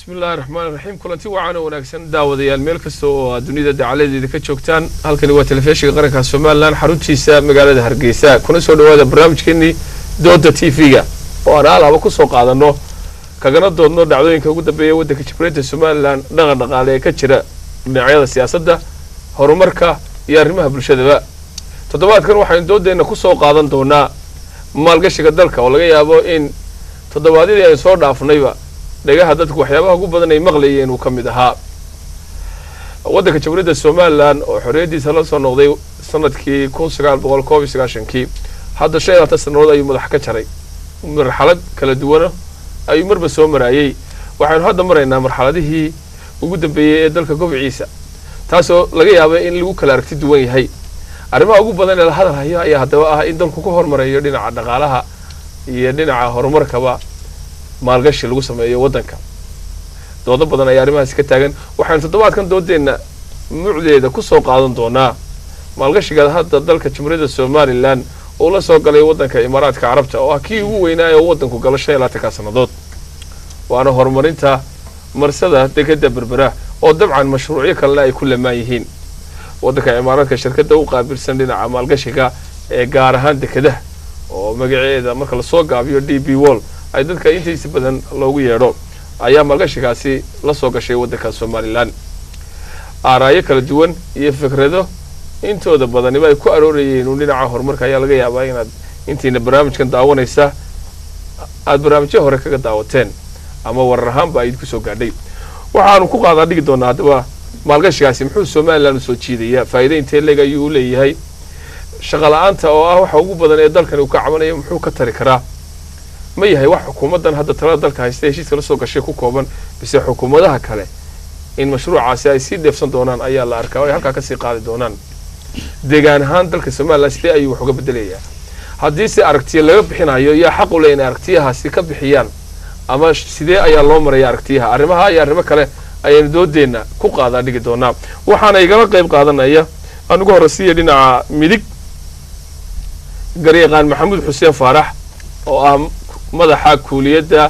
bismillahi raxmaan raxiim kulanti wacan oo wanaagsan daawadayaal meel kasta oo aad dunida dacaladeeda ka joogtaan halkani waa telefishinka qaranka somalilan xaruntiisa magaalada hargeysa kuna soo dhawaada barnaamijkeenii dooda t v-ga oo aan alaaba kusoo qaadano kagana doodno dhacdooyinka ugu dambeeya waddanka jibreynta somalilan dhaqan dhaqaale ee ka jira dhinacyada siyaasadda horumarka iyo arrimaha bulshadaba toddobaadkan waxaynu doodeenna kusoo qaadan doonaa maalgashiga dalka oo laga yaabo in toddobaadyadii aynu soo dhaafnayba dhagaha dadku waxyaabaha ugu badan ay maqlayeen uu ka mid ahaa waddanka jamhuuriyadda somalilan oo xorriyaddiisa la soo noqday sanadkii kun sagaal boqol koob iyo sagaashankii hadda shan iyo labaatan sannadood ayuu madax ka jaray marxalad kala duwana ayuu marba soo maraayey waxaynu hadda maraynaa marxaladihii ugu dambeeyey ee dalka gobciisa taasoo laga yaaba in lagu kala aragti duwan yahay arrimaha ugu badan ee la hadal hayo ayaa haddaba ah in dalku ku hormarayo dhinaca dhaqaalaha iyo dhinaca horumarkaba maalgashi lagu sameeyo waddanka doodo badan ayaa arrimahaasi ka taagan waxaynu toddobaadkan doodeenna mucdeeda kusoo qaadan doonaa maalgashiga hadda dalka jamhuuriyadda somalilan uu la soo galay waddanka imaaraadka carabta oo ah kii ugu weynaayo oo waddanku galo shan iyo labaatanka sannadood waana horumarinta marsada dekeda berbera oo dabcan mashruucyo kalena ay ku lamaan yihiin waddanka imaaraadka shirkadda u qaabilsan dhinaca maalgashiga ee gaar ahaan dekedaha oo magaceeda marka lasoo gaabiyo d b wall ay dadka intiisa badan loogu yeedho ayaa maalgashigaasi la soo gashay waddanka somalilan aaraayo kala duwan iyo fikrado intooda badaniba ay ku aroorayeen uun dhinaca horumarka ayaa laga yaabaa inaad intiina barnaamijkan daawanaysa aada barnaamijyo hore kaga daawateen ama warar ahaanba ay idinku soo gaadhay waxaanu ku qaadaa dhigi doonaa haddaba maalgashigaasi muxuu somalilan usoo jiidayaa faa'iida intee leeg ayuu u leeyahay shaqa la-aanta oo ah waxa ugu badan ee dalkani uu ka cabanayo muxuu ka tari karaa ma yahay wax xukuumaddan hadda talada dalka haysta heshiiska la soo gashay ku kooban bise xukuumadaha kale in mashruucaasi ay sii dheefsan doonaan ayaa la arkaa o ay halkaa kasii qaadi doonaan deegaan ahaan dalka somalilan sidee ayuu wax uga bedelayaa haddii se aragtiya laga bixinayo yaa xaq u leh inay aragtiyahaasi ka bixiyaan ama sidee ayaa loo maraya aragtiyaha arrimaha iyo arrimo kale ayaynu doodeenna ku qaadaa dhigi doonaa waxaana igala qayb qaadanaya aan ugu horreysiiya dhinaca midig garyaqaan maxamuud xuseen faarax oo ah madaxa kuuliyadda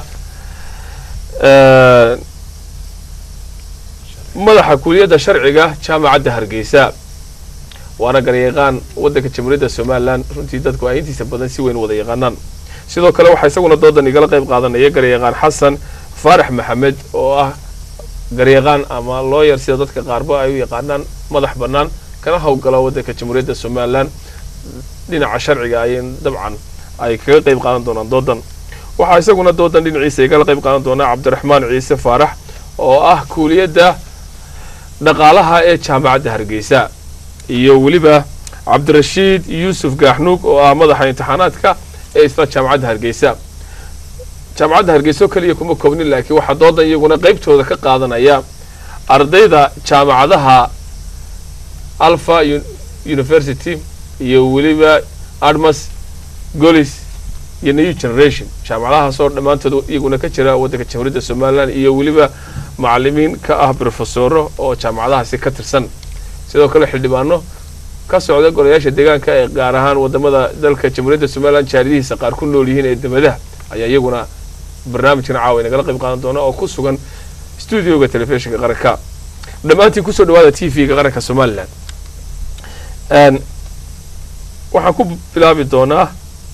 madaxa kuuliyadda sharciga jaamacadda hargeysa waana garyaqaan waddanka jamhuuriyadda somalilan runtii dadku ay intiisa badan si weyn wada yaqaanaan sidoo kale waxaa isaguna doodan igala qayb qaadanaya garyaqaan xasan faarax maxamed oo ah garyaqaan ama looyar sida dadka qaarba ay u yaqaanaan madax bannaan kana howlgala waddanka jamhuuriyadda somalilan dhinaca sharciga ay dabcan ay kaga qayb qaadan doonaan doodan waxaa isaguna doodan dhinaciisa igala qayb qaadan doonaa cabdiraxmaan ciise faarax oo ah kuuliyadda dhaqaalaha ee jaamacadda hargeysa iyo weliba cabdirashiid yuusuf gaaxnuug oo ah madaxa imtixaanaadka ee isla jaamacadda hargeysa jaamacadda hargeysa oo keliya kuma koobnin laakiin waxaa doodan iyaguna qaybtooda ka qaadanaya ardayda jaamacadaha alpha university iyo weliba admas golis iyo new generation jaamacadahaasoo dhammaantood iyaguna ka jira waddanka jamhuuriyadda somalilan iyo weliba macalimiin ka ah brofesoro oo jaamacadahaasi ka tirsan sidoo kale xildhibaano ka socda golayaasha deegaanka ee gaar ahaan wadamada dalka jamhuuriyadda somalilan jaaridihiisa qaar ku nool yihiin ee debadaha ayaa iyaguna barnaamijkan caawa nagala qayb qaadan doona oo ku sugan stuudioga telefishinka qaranka dhammaantiin kusoo dhawaada t v-ga qaranka somalilan waxaan ku bilaabi doonaa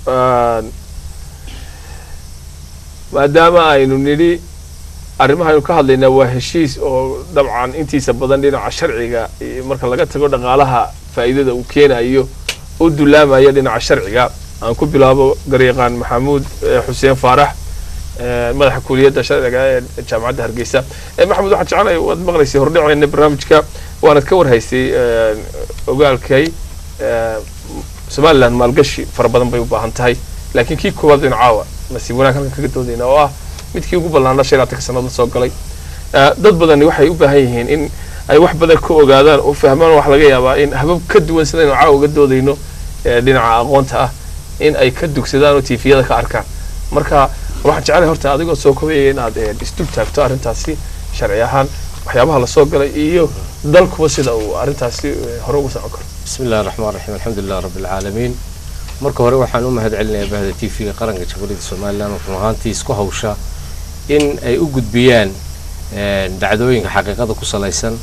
maadaama aynu nidhi arrimaha aynu ka hadlaynaa waa heshiis oo dabcan intiisa badan dhinaca sharciga marka laga tago dhaqaalaha faa'iidada uu keenayo u dulaamaya dhinaca sharciga aan ku bilaabo garyaqaan maxamuud xuseen faarax madaxa kuuliyadda sharciga ee jaamacadda hargeysa maxamuud waxaan jecelay waad maqlaysay hordhiceyna barnaamijka waanad ka warhaysay ogaalkay somalilan maalgashi fara badan bay u baahan tahay laakiin kii koowaad baynu caawa nasiib wanaag halkan kaga doodayna oo ah midkii ugu ballaana shan labatanka sannadood soo galay dad badani waxay u baahan yihiin in ay wax badan ka ogaadaan oo fahmaan wax laga yaabaa in habab ka duwan sidaynu caawa uga doodayno dhinaca aqoonta ah in ay ka dugsadaan oo tifiyada ka arkaan marka waxaan jeclay horta adigoo soo kobayaya inaad isdul taagto arrintaasi sharci ahaan waxyaabaha lasoo galay iyo dalkuba sida uu arrintaasi hore ugu socon karo bismi illahi raxmaan raxiim alxamdulilah rabbi alcaalamiin marka hore waxaan u mahad celinayaa bahda t v-ga qaranka jamhuuriyadda somalilan oo run ahaantii isku hawsha in ay u gudbiyaan dhacdooyinka xaqiiqada ku salaysan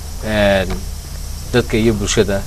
dadka iyo bulshada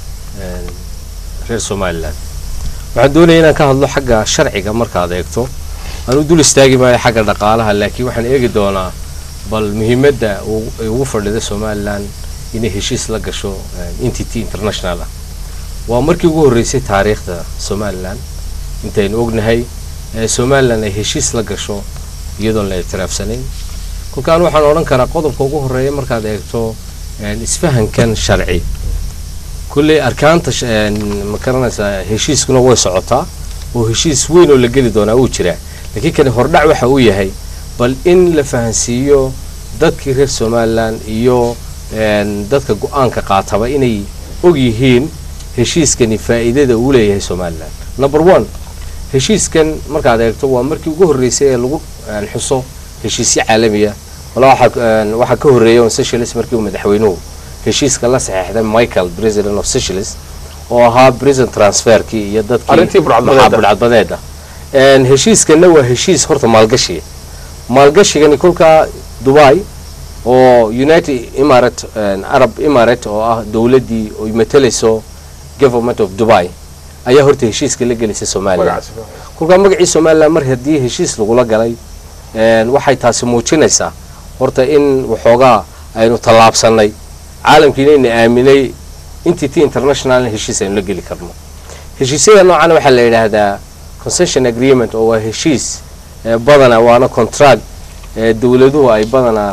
reer somalilan waxaan doonaya inaan ka hadlo xagga sharciga markaad eegto aan u dul istaagi maayo xagga dhaqaalaha laakiin waxaan eegi doonaa bal muhiimadda ay ugu fadhida somalilan inay heshiis la gasho entity international ah waa markii ugu horreysay taariikhda somalilan intaynu ognahay somalilan ay heshiis la gasho iyadoon la ictiraafsanayn kolkaan waxaan odhan karaa qodobka ugu horreeya markaad eegto isfahankan sharci kulley arkaanta ma garanaysaa heshiiskuna way socotaa oo heshiis weyn oo la geli doonaa wuu jiraa laakiin kani hordhac waxa uu yahay bal in la fahansiiyo dadkii reer somalilan iyo dadka go-aanka qaataba inay og yihiin heshiiskani faa'iidada uu leeyahay somalilan number one heshiiskan markaad eegto waa markii ugu horreysay ee lagu xuso heshiisyo caalamiya wala waxaa ka horreeya on socialist markii uu madaxweynuhu heshiiska la saxeexday michael president of socialist oo ahaa president transferkii iyo dadkii budcadbadeeda heshiiskana waa heshiis horta maalgashiga maalgashigani kolkaa dubai oo united imarat arab imarat oo ah dowladdii oy matalayso government of dubai ayaa horta heshiiska la gelisay somalilan kolkaa magacii somalilan mar haddii heshiis lagula galay waxay taasi muujinaysaa horta in waxoogaa aynu tallaabsanay caalamkiina ina aaminay entity international heshiis aynu la geli karno heshiisyada noocan waxaa la yidhaahdaa concession agreement oo waa heshiis badana waana contract dowladuhu ay badanaa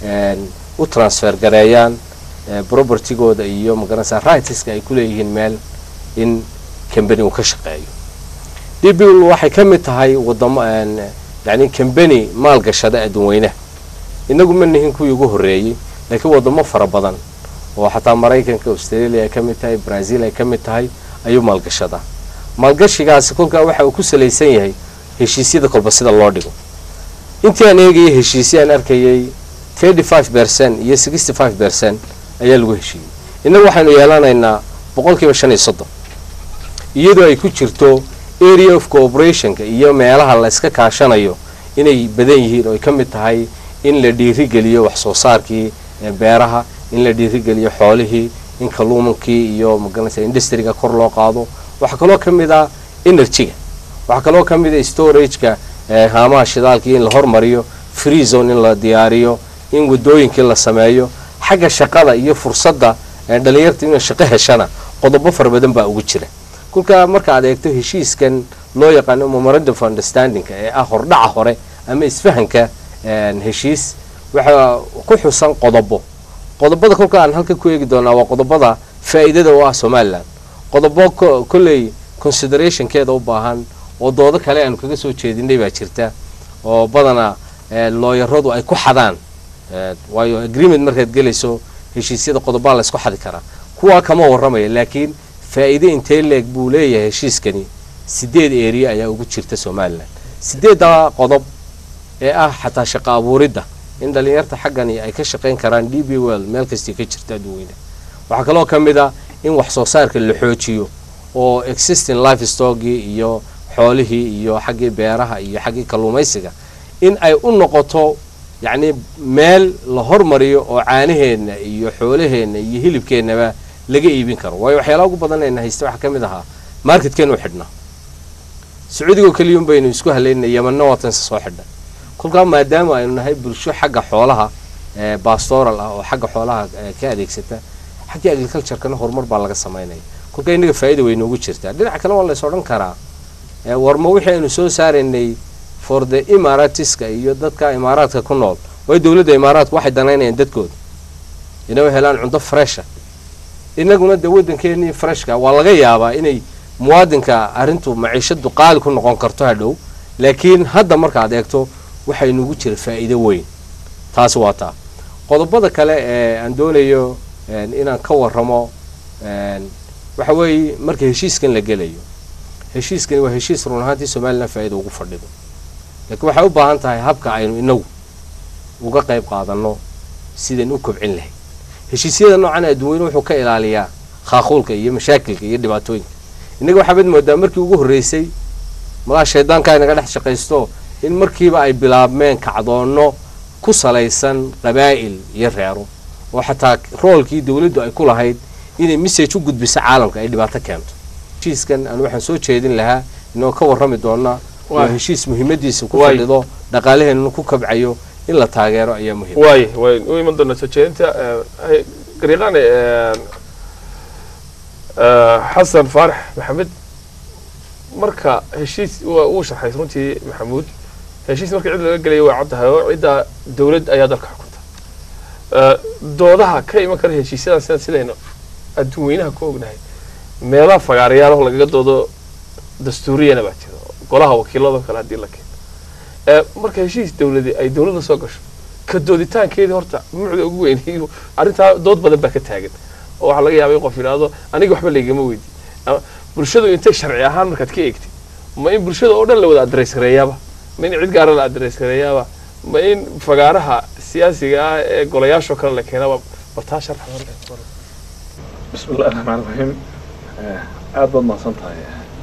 u transfer gareeyaan propertygooda iyo magaranaysa rightska ay ku leeyihiin meel in cambany uu ka shaqeeyo db waxay ka mid tahay wadamo yani cambany maalgashada adduunweynaha inagu ma nihin kuwii ugu horreeyey laakiin wadamo fara badan oo xataa maraykanka australia ay ka mid tahay brazil ay ka mid tahay ayuu maalgashadaa maalgashigaasi kolkaa waxa uu ku salaysan yahay heshiisyada kolba sida loo dhigo intii aan eegayay heshiisya aan arkayay thirty five percent iyo sixty five percent ayaa lagu heshiiyey innagu waxaynu yeelanaynaa boqol kiiba shan iyo soddon iyadoo ay ku jirto area of cooperationka iyo meelaha la iska kaashanayo inay badan yihiin oo ay ka mid tahay in la dhiirigeliyo wax soo saarkii beeraha in la dhiirigeliyo xoolihii in kalluumankii iyo magaranaysa industriga kor loo qaado waxaa kaloo ka mid ah energyga waxaa kaloo ka mid ah storageka haamaha shidaalkii in la hormariyo free zone in la diyaariyo in wadooyinkii la sameeyo xagga shaqada iyo fursadda dhalinyarta inay shaqo heshana qodobo fara badan baa ugu jira kolkaa marka aad eegto heshiiskan loo yaqaano memorandum of understandingka ee ah hordhaca hore ama isfahanka heshiis waxaa ku xusan qodobo qodobada kolka aan halka ku eegi doonaa waa qodobada faa'iidada oo ah somalilan qodobo kolley considerationkeeda u baahan oo doodo kale aanu kaga soo jeedinay baa jirta oo badanaa looyaradu ay ku xadaan waayo agreement markaad gelayso heshiisyada qodobaa la ysku xadi karaa kuwaa kama warramaya laakiin faa'iide intee leeg buu leeyahay heshiiskani sideed area ayaa ugu jirta somalilan sideedda qodob ee ah xataa shaqo abuuridda in dhalinyarta xaggani ay ka shaqayn karaan d b well meel kastii ka jirta adduweyne waxaa kaloo ka mid ah in wax soo saarka la xoojiyo oo existing life stockii iyo xoolihii iyo xaggii beeraha iyo xaggii kalluumaysiga in ay u noqoto yacni meel la hormariyo oo caanaheenna iyo xoolaheenna iyo hilibkeennaba laga iibin karo waayo waxyaalaha ugu badan ayna haysta waxaa ka mid ahaa marketkeenu u xidhnaa sacuudigoo keliyun baynu isku halaynay yamanna waatanse soo xidha kolkaa maadaama aynu nahay bulsho xagga xoolaha bastoral ah oo xagga xoolaha ka adeegsata xaggii agriculturekana horumar baa laga samaynaya kolkaa innaga faa'ida way noogu jirtaa dhinaca kale waa lays odhan karaa warma wixii aynu soo saaraynay for the imaaratiska iyo dadka imaaraadka ku nool waayo dowladda imaaraadku waxay danaynayaan dadkooda inay helaan cunto fresha inaguna dee waddankeenii freshka waa laga yaabaa inay muwaadinka arrintu maciishadu qaali ku noqon karto hadhow laakiin hadda markaad eegto waxay nugu jira faa'iido weyn taasi waa taa qodobada kale ee aan doonayo inaan ka warramo waxa weeye marka heshiiskan la gelayo heshiiskani waa heshiis run ahaantii somalilan faa'iida ugu fadhido laakiin waxay u baahan tahay habka aynu inagu uga qayb qaadanno sidaan u kobcin lahayd heshiisyada noocan adduweyne wuxuu ka ilaaliyaa khaaquulka iyo mashaakilka iyo dhibaatooyinka innaga waxaabad moodaa markii ugu horreysay malaha shaydaanka inaga dhex shaqaysto in markiiba ay bilaabmeen kacdoonno ku salaysan qabaa'il iyo reero oo xataa roolkii dowladdu ay ku lahayd inay message u gudbiso caalamka ay dhibaato keento heshiiskan aan waxaan soo jeedin lahaa inoo ka warrami doona waa Waay. heshiis muhiimadiisa ku Waay. fadhido dhaqaalaheenna ku kabcayo in la taageero ayaa muhiim waay way u iman doonaa soo jeedinta eh, gariiqaane eh, eh, xasan faarax maxamed marka heshiis waa uu sharxay runtii maxamuud heshiis marka cid laga gelayo waa caddahay oo cidda dowlad ayaa dalka xukunta Eh, doodaha ka iman kara heshiisyadan sida sidaynu adduun weynaha ku ognahay meelaha fagaarayaalaho lagaga doodo dastuuriyana baa jira golaha wakiilado kale haddii la keeno Eh, marka heshiis dowladi ay dowladda soo gasho ka dooditaankeedii horta mucda ugu weyn iyo arrintaa dood badan baa ka taagan oo waxaa laga yaabay in qof yidhaahdo aniga waxba laygama weydi ama bulshadu intay sharci ahaan markaad ka eegtid ma in bulshada oo dhan la wada adreys gareeyaaba ma in cid gaara la adreys gareeyaaba ma in fagaaraha siyaasiga ah ee golayaashoo kale la keenaba bartaa sharxa بسم الله الرحمن الرحيم aad baad mahadsan tahay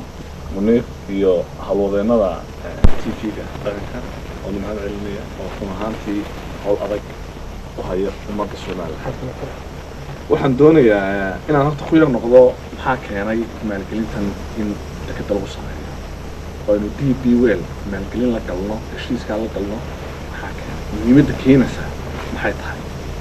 muniir iyo hawlwadeennada t v-ga dhaqanka oo la mahad celinaya oo run ahaantii howl adag u haya ummadda soomaaliya waxaan doonayaa inaan horta ku yar noqdo maxaa keenay maalgelintan in dekeda lagu sameeyo oo aynu d b well maalgelin la galno heshiiskaa la galno maxaa keenay muhiimadda keenaysa maxay tahay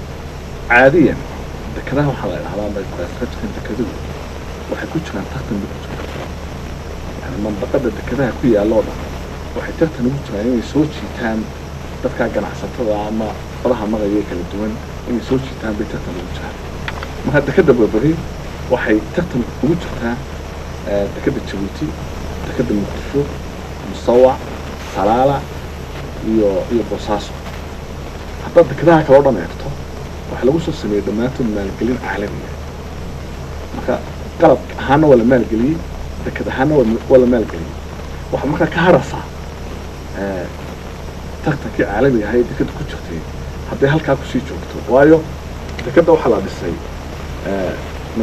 caadiyan dekedaha waxaa la idhahdaa bayqaasqajkan dekeduhu waxay ku jiraan tartan bay ku jiraan yani mandaqada dekedaha ku yaalla oo dhan waxay tartan ugu jiraan inay soo jiitaan dadka ganacsatada ama fadaha magaya ee kala duwan inay soo jiitaan bay tartan ugu jiraan marka dekeda berberi waxay tartan ugu jirtaa eh, dekeda jabuuti dekeda muqdisho musawac salaala iyo iyo boosaaso haddaad dekedaha kale oo dhan eegto waxaa lagu soo sameeyey dhammaantood maalgelin caalamiya marka qalab ahaana waa la maalgeliyey deked ahaana waa waa la maalgeliyey waxaa markaa ka harasaa eh, tartankii caalamiga ahay dekeda ku jirtay hadday halkaa kusii joogto waayo dekeda waxaa la dhisay eh,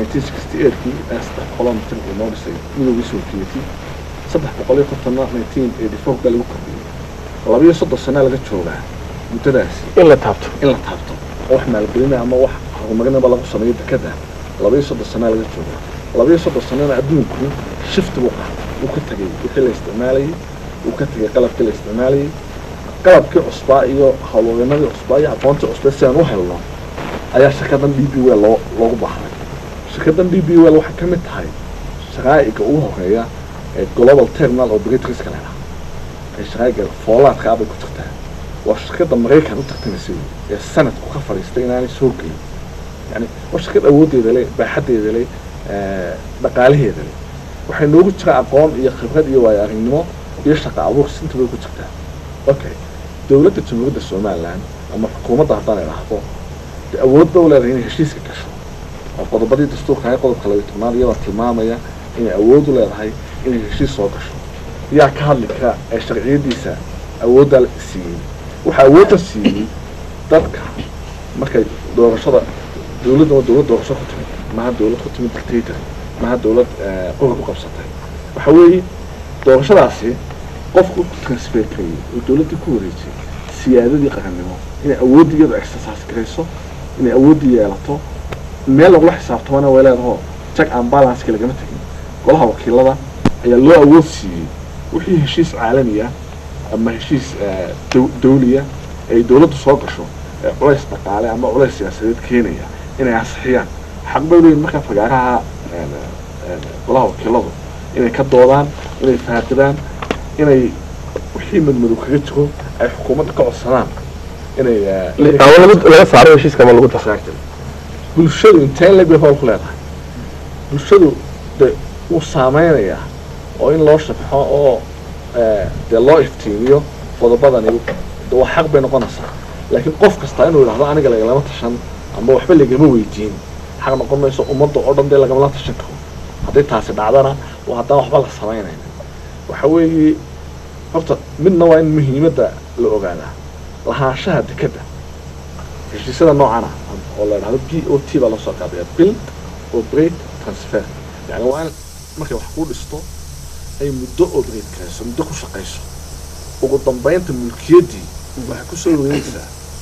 1968kii ee saddex boqoloo mitir uu noo dhisay midowgii sovieti saddex boqol iyo kontonna 1984 baa lagu kordhiyey labiyo soddon sanaa laga joogaa muddadaasi in la taabto in la taabto oo wax maalgelinaya ama wax horumarinaba lagu sameeyo dekeda labaiyo soddon sanaa laga jooga labaiyo soddon sanana adduunku shifti buu qaatay uu ka tegey wixii la isticmaalayay uu ka tegey qalabkii la isticmaalayay qalabkii cusbaa iyo howlwadeenadii cusbaa iyo aqoontii cusbaa si aan u helno ayaa shirkadan d b well loo loogu baahday shirkadan d b well waxay ka mid tahay shaqaa'iga ugu horeeya ee global terminal operatorska la dhaha ee shaqaa'iga foolaadka ah bay ku jirtaa waa shirkadda maraykan u tartamaysa wey ee sanadku ka fadhiistay inaanay soo gelin yani waa shirkad awooddeeda leh baaxaddeeda leh eh, dhaqaalaheeda leh waxay noogu jira aqoon iyo khibrad iyo waayo aragnimo iyo shaqo abuur sinta bay ku jirtaa okay dowladda jamhuuriyadda somaliland ama xukuumadda haddaan idhaahdo dee awood ba u leedahay inay heshiiska gasho oo qodobadii dastuurka ahay qodobka labiyo tobnaad iyadoo tilmaamaya inay awood u leedahay inay heshiis soo gasho yaa ka hadli kara ee sharciyadiisa awooddaa la siiyey waxaa awoodda siiyey dadka markay doorashada dowladda waa dowlad doorasho ku timid maha dowlad ku timid dictator maha dowlad eh, qori ku qabsatay waxa weeye doorashadaasi qofku ku transfer karayay oo dowladdii ku wareejiyay siyaadadii qarannimo inay awoodda iyadu exercise garayso inay awoodda yeelato meel lagula xisaabtamana way leedaho check and balanceka lagama tegin golaha wakiilada ayaa loo awood siiyey wixii heshiis caalami ah ama heshiis eh, dow- dawliya ay dowladdu soo gasho ee culays dhaqaale ama culays siyaasadeed keenaya inay ansixiyaan xaq bay leeyihin markaa fagaaraha een, een, golaha wakiiladu inay ka doodaan inay faaqidaan inay wixii madmadow kaga jiro ay xukuumadda ka codsadaan inay eh, inay- ama lagu- laga saaro heshiiska ama lagu daro Exactly. bulshadu intee leg bay howl ku leedahay bulshadu de wuu saameynayaa oo in loo shabxo oo eh, dee loo iftiimiyo qodobadani de waa xaq bay noqonaysaa laakiin qof kasta inuu yidhahdo aniga lagalama tashan ama waxba lagama weydiin xaq noqon mayso ummadda oo dhan dee lagamala tashan karo hadday taasi dhacdana waa haddaan waxba la samaynayn waxa weeye horta midna waa in muhiimadda la ogaadaa lahaanshaha dekeda heshiisyada noocan ah oo la idhahdo b o t baa loo soo qaabiya build operate transfer yani waa in markay wax kuu dhisto ay muddo operate karayso muddo ku shaqayso ugu dambeynta mulkiyaddii waxay kusoo wareegaysaa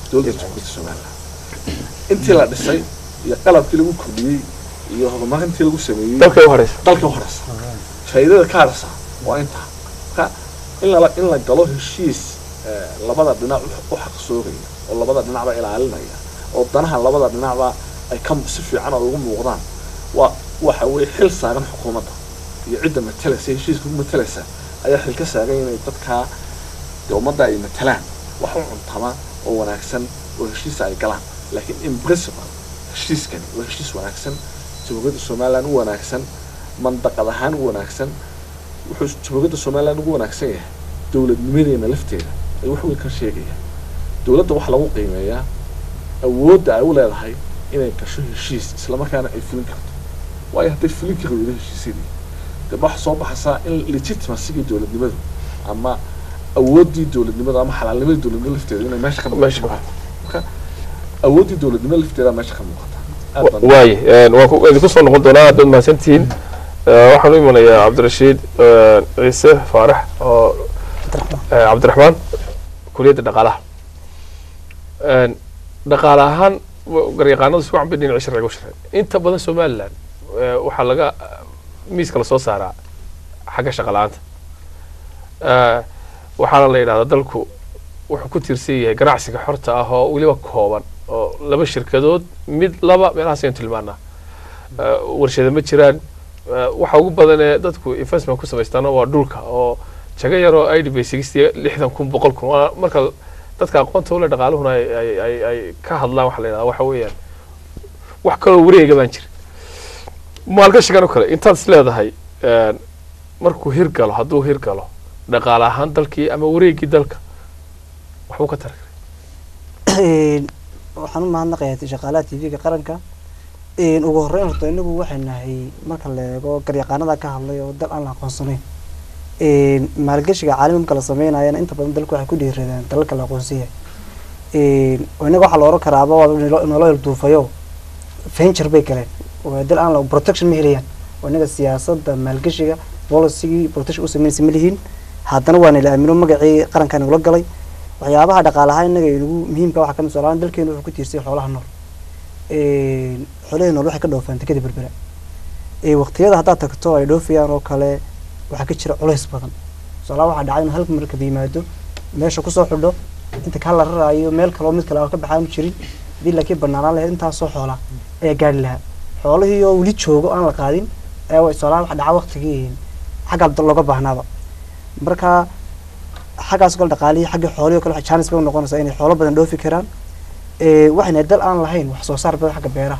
dowladda jamhuuriyadda somaliland intii la dhisay iyo qalabkii lagu kordhiyey iyo horumarintii lagu sameeyey dalkay u horeysa dalka horeysa faa'iidada ka haraysa waa intaa marka in la in la galo heshiis eh, labada dhinac u- u xaqsoogaya oo labada dhinacba ilaalinaya oo danaha labada dhinacba ay ka si fiican oo ugu muuqdaan waa waxa weeye xil saaran xukuumadda iyo cidda matalaysa heshiiska ku matalaysa ayaa xil ka saaran inay dadkaa dee ummadda ay matalaan wax u cuntama oo wanaagsan oo heshiisa ay galaan laakiin in principle heshiiskani waa heshiis wanaagsan jamhuuriyadda somaliland u wanaagsan mandaqad ahaan u wanaagsan wuxuu jamhuuriyadda somaliland ugu wanaagsan yahay dowladnimadeena lafteeda ay wax weyn ka sheegayaan dowladda waxaa lagu qiimeeyaa awoodda ay u leedahay inay gasho heshiis islamarkaana ay fulin karto waayo hadday fulin kari weydo heshiisyadii dee waxa soo baxaysaa in legitimacyigii dowladnimadu ama awooddii dowladnimadu ama xalaalnimadii dowladnimada lafteeda inay meesha ka Meesha ka muuqato marka awooddii dowladnimada lafteeda meesha ka muuqata aad baan waaye waan ku- idinku soo noqon doonaa haddaad mahadsantihiin Eh, waxaan u imanayaa cabdirashiid eh, ciise faarax oo eh, cabdiraxmaan kuliyadda dhaqaalaha Eh, dhaqaale ahaan wa- garyaqaanadu si wacan bay dhinaca sharciga u sharxeen inta badan somaliland eh, waxaa laga miiska lasoo saaraa xagga shaqa la-aanta Eh, waxaana la yidhahdaa dalku wuxuu ku tiirsan yahay ganacsiga xorta ah oo weliba kooban oo laba shirkadood mid laba meelahaas ayaan tilmaanaa Eh, warshado ma jiraan Eh, waxa ugu badan ee dadku investment ku samaystaana waa dhulka oo jago yaroo i d bay sixty lixdan kun boqol kun waa marka dadka aqoonta ule dhaqaaluhuna ay ay ay ay ka hadlaan waxa la yidhahdaa waxa weeyaan wax kaloo wareega baan jirin maalgashigan oo kale intaad is leedahay eh, markuu hirgalo hadduu hirgalo dhaqaale ahaan dalkii ama wareegii dalka waxbuu ka tari karay waxaan u mahadnaqayaa shaqaalaha tv-ga qaranka Een, ugu horreyn horta inagu waxay nahay marka la eego garyaqaanada ka hadlay oo dal aan la aqoonsanayn Een, maalgashiga caalami marka la sameynayana inta badan dalku waxay ku dhiiradaan dalalka la aqoonsan yahay Een, oo inaga waxaa la oran karaaba waa inoo inoola ilduufayo venture bay galeen oo dal aan la protection ma helayaan oo inaga siyaasadda maalgashiga policygii protection u sameynaysa ma lihiin haddana waa nala aamino magacii qarankan ula galay waxyaabaha dhaqaalaha inaga inagu muhiimka waxaa kamid soolaan dalkeenu wuxuu ku tiirsay xoolaha nool Een, xoolahii nool waxay ka dhoofaan dekada berbera Ee, waqtiyada haddaad tagto ay dhoofayaan oo kale waxaa ka jira culays badan soolaan waxaa dhacay in halka markab yimaado meesha kusoo xidho inta kaa la raraayo meel kaloo mid kale aan ka baxaanu jirin hadii laakiin banaanaan lahayd intaasoo xoola ayaa gaari lahaa xoolihii oo weli joogo aan la qaadin ayaa wa- soolaan waxa dhaca waqtigii xagga dal looga baahnaaba marka xaggaas kale dhaqaalihii xagga xoolihii oo kale waxay chance bay u noqonaysaa inay xoolo badan dhoofi karaan Ee, waxayna dal aan lahayn wax soo saar badan xagga beeraha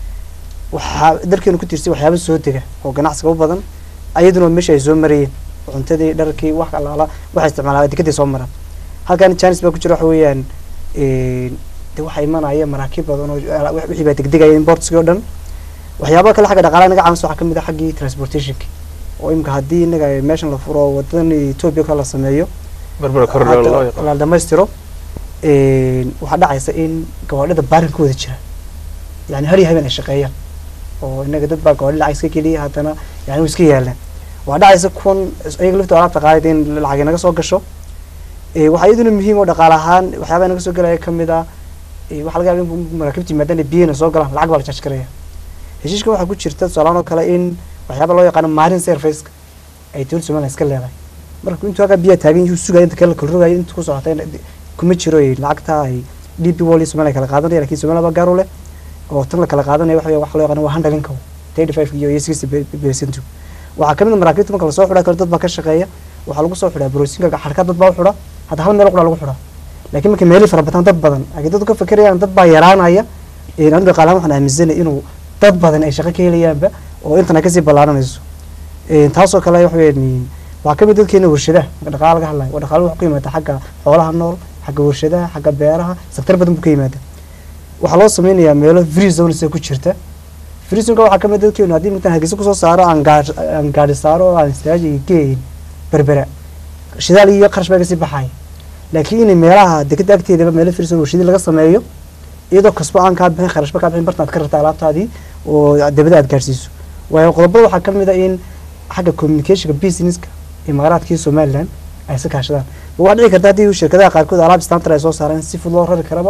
waxaa dalkeenu ku tiirsay waxyaaba soo dega oo ganacsiga u badan ayaduna meesha ay soo marayeen cuntadii dharkii wax alaala waxay isticmaalaa dekedii soo maraan halkan chance baa ku jira waxa weeyaan een, de waxaa imanaya maraakiib badan oo ala- wix- wixii baa degdegaya importskii oo dhan waxyaabaha kale xagga dhaqaalaha inaga caawinsa waxaa kamid ah xaggii transportationka oo imika haddii inaga meeshan la furo wadadan ethiopia kale la sameeyo berbera corridor loo yaqaan la dhamaystiro een, waxaa dhacaysa in gawaadhida baarinkooda jira yani har iyo habeen ay shaqeeyaan oo inaga dad baa gawaadhi lacag iska geliya haddana yani way iska yaalaan waxaa dhacaysa kuwan iyaga laftooda alaabta qaadayda in lacag inaga soo gasho Ee, waxaa iyaduna muhiim oo dhaqaale ahaan waxyaabaha inaga soo galaya kamid ah ee, waxaa laga yaaba in maraakiibta yimaadaan ay biyana soo galaan lacag baa la charge garaya heshiiska waxaa ku jirta tusaalaan oo kale in waxyaaba loo yaqaano marine serviceka ay dowladda somaliland iska leedahay marka intuu halkaa biyaa taagan yuu sugaya inta kale la kala rogayo inta ku socota in- kuma jiro ay lacagta ay d p wall iyo somaliland kala qaadanaya lakin somaliland baa gaar u leh oo tan la kala qaadanaya waxa weeye waxa loo yaqaano waa handlinka thirty five iyo iyo sixty percent waxaa kamid a maraakiibta marka lasoo xidhaa kale dad baa ka shaqeeya waxaa lagu soo xidhaa broosinka xarka dad baa u xidha hadda hal meel qura lagu xidhaa laakiin marka meelii fara badan dad badan ay dadku ka fekerayaan dad baa yaraanaya een aniga dhaqaalahan waxaan aaminsanay inuu dad badan ay shaqo ka helayaanba oo intan ay kasii ballaaranayso Een, taasoo kale waxa weeyaan waxaa kamid dadkeena warshadaha marka dhaqaala laga hadlayo waa dhaqaalo wuxuu ka yimaada xagga xoolaha nool xagga warshadaha xagga beeraha sektar badan buu ka yimaada waxaa loo sameynayaa meelo free zones ee ku jirta free zoneka waxaa kamid dadkeenu haddii intaan hargeysa kusoo saaro aan gaar aan gaari saaro oo aan istaaji geeyin berbera shidaal iyo qarash baa kasii baxaya laakiin inay meelaha dekeda agteedaba meelo free zone warshadii laga sameeyo iyadoo kasba aan kaa bixin kharashba kaa bixin bartan aad ka rarta alaabtaadii oo dabada aad gaarsiiso waayo qodobada waxaa kamid a in xagga communicationka businesska imaaraadkii somaliland ay iska kaashadaan waxaa dhici karta haddii shirkadaha qaarkood alaab standard ay soo saareen si fudud loo rari karaba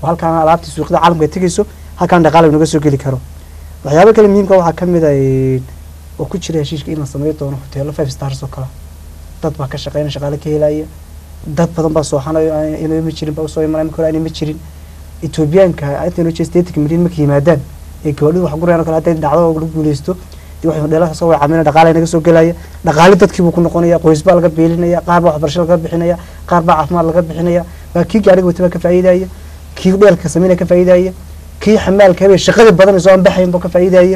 oo halkaan alaabtii suuqyada caalamka ay tegeyso halkaan dhaqaale naga soo geli karo waxyaabo kale muhiimka waxaa ka mid a oo ku jira heshiiska in la sameyn doono hoteelo five stars oo kale dad baa ka shaqeynaya shaqaale ka helaya dad badan baa sooxanayo inay ma jirin baa usoo imanaya marka hore aanay ma jirin etoobiyaanka inta noo jeesta eighty million markay yimaadaan ee gabadhadu wax gurayaan oo kale hadday dhacdo oo lagu guuleysto dee waxay hodheelaha soo wacamina dhaqaale naga soo gelaya dhaqaale dadkii buu ku noqonaya qoys baa laga beelinaya qaar baa waxbarasho laga bixinaya qaar baa caafimaad laga bixinaya baa kii gaariga wata baa ka faa'iidaya kii dheelka sameynaya ka faa'iidaya kii xamaalka habeen shaqadii badan soo aan baxayn buu ka faa'iidaya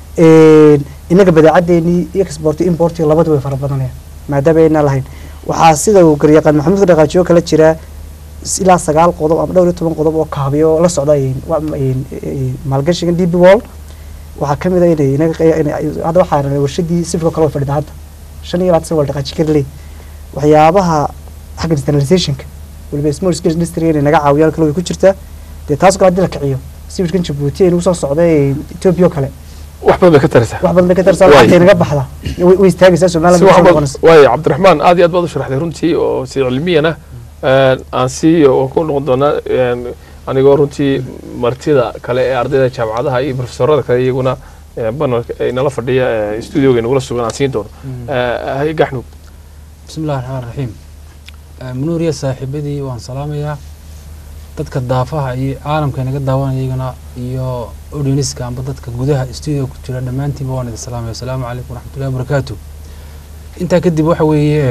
inaga badeecadeenii export import labadu way fara badanayaan maadaama aynaan lahayn waxaa sida uu garyaqaan maxamuud dhaqaajiyo kala jiraa ilaa sagaal qodob ama dhowr iyo toban qodob oo kaabiyo oo la socda maalgashigan db wall waxaa ka mid a inay inaga hadda waxaa warshadii sifka kale way fadhida hadda shan iyo labaatan wal dhaqaaji karley waxyaabaha xagga standardizationka waliba small scale industry inay naga caawiyaan kale way ku jirtaa dee taas kale haddii la kiciyo sawirkan jabuuti ay nagu soo socda ethiopia oo kale wax badan bay ka taraysaa wax badan bay ka tarsaa Waay. lacagtay naga baxda way way istaagaysaa si somaliland wax soo badan noqonaysa waay cabdiraxmaan aad iyo aad baad u sharaxday runtii oo si cilmiyana aan sii oo ku noqon doonaa een, anigoo runtii martida kale ee ardayda jaamacadaha iyo profesorada kale iyaguna ee, banalka ay nala fadhiya ee, studioga nagula sugan aan siin doono hay gaxnug bismi illahi raxmaan raxiim munuuriya saaxiibadii waan salaamayaa dadka daafaha iyo caalamka inaga daawanaya iyagana iyo audienska amba dadka gudaha studio ku jira dhammaantiinba waan idin salaamaya asalaamu calaykum waraxmatullahi wabarakaatu intaa kadib waxa weeye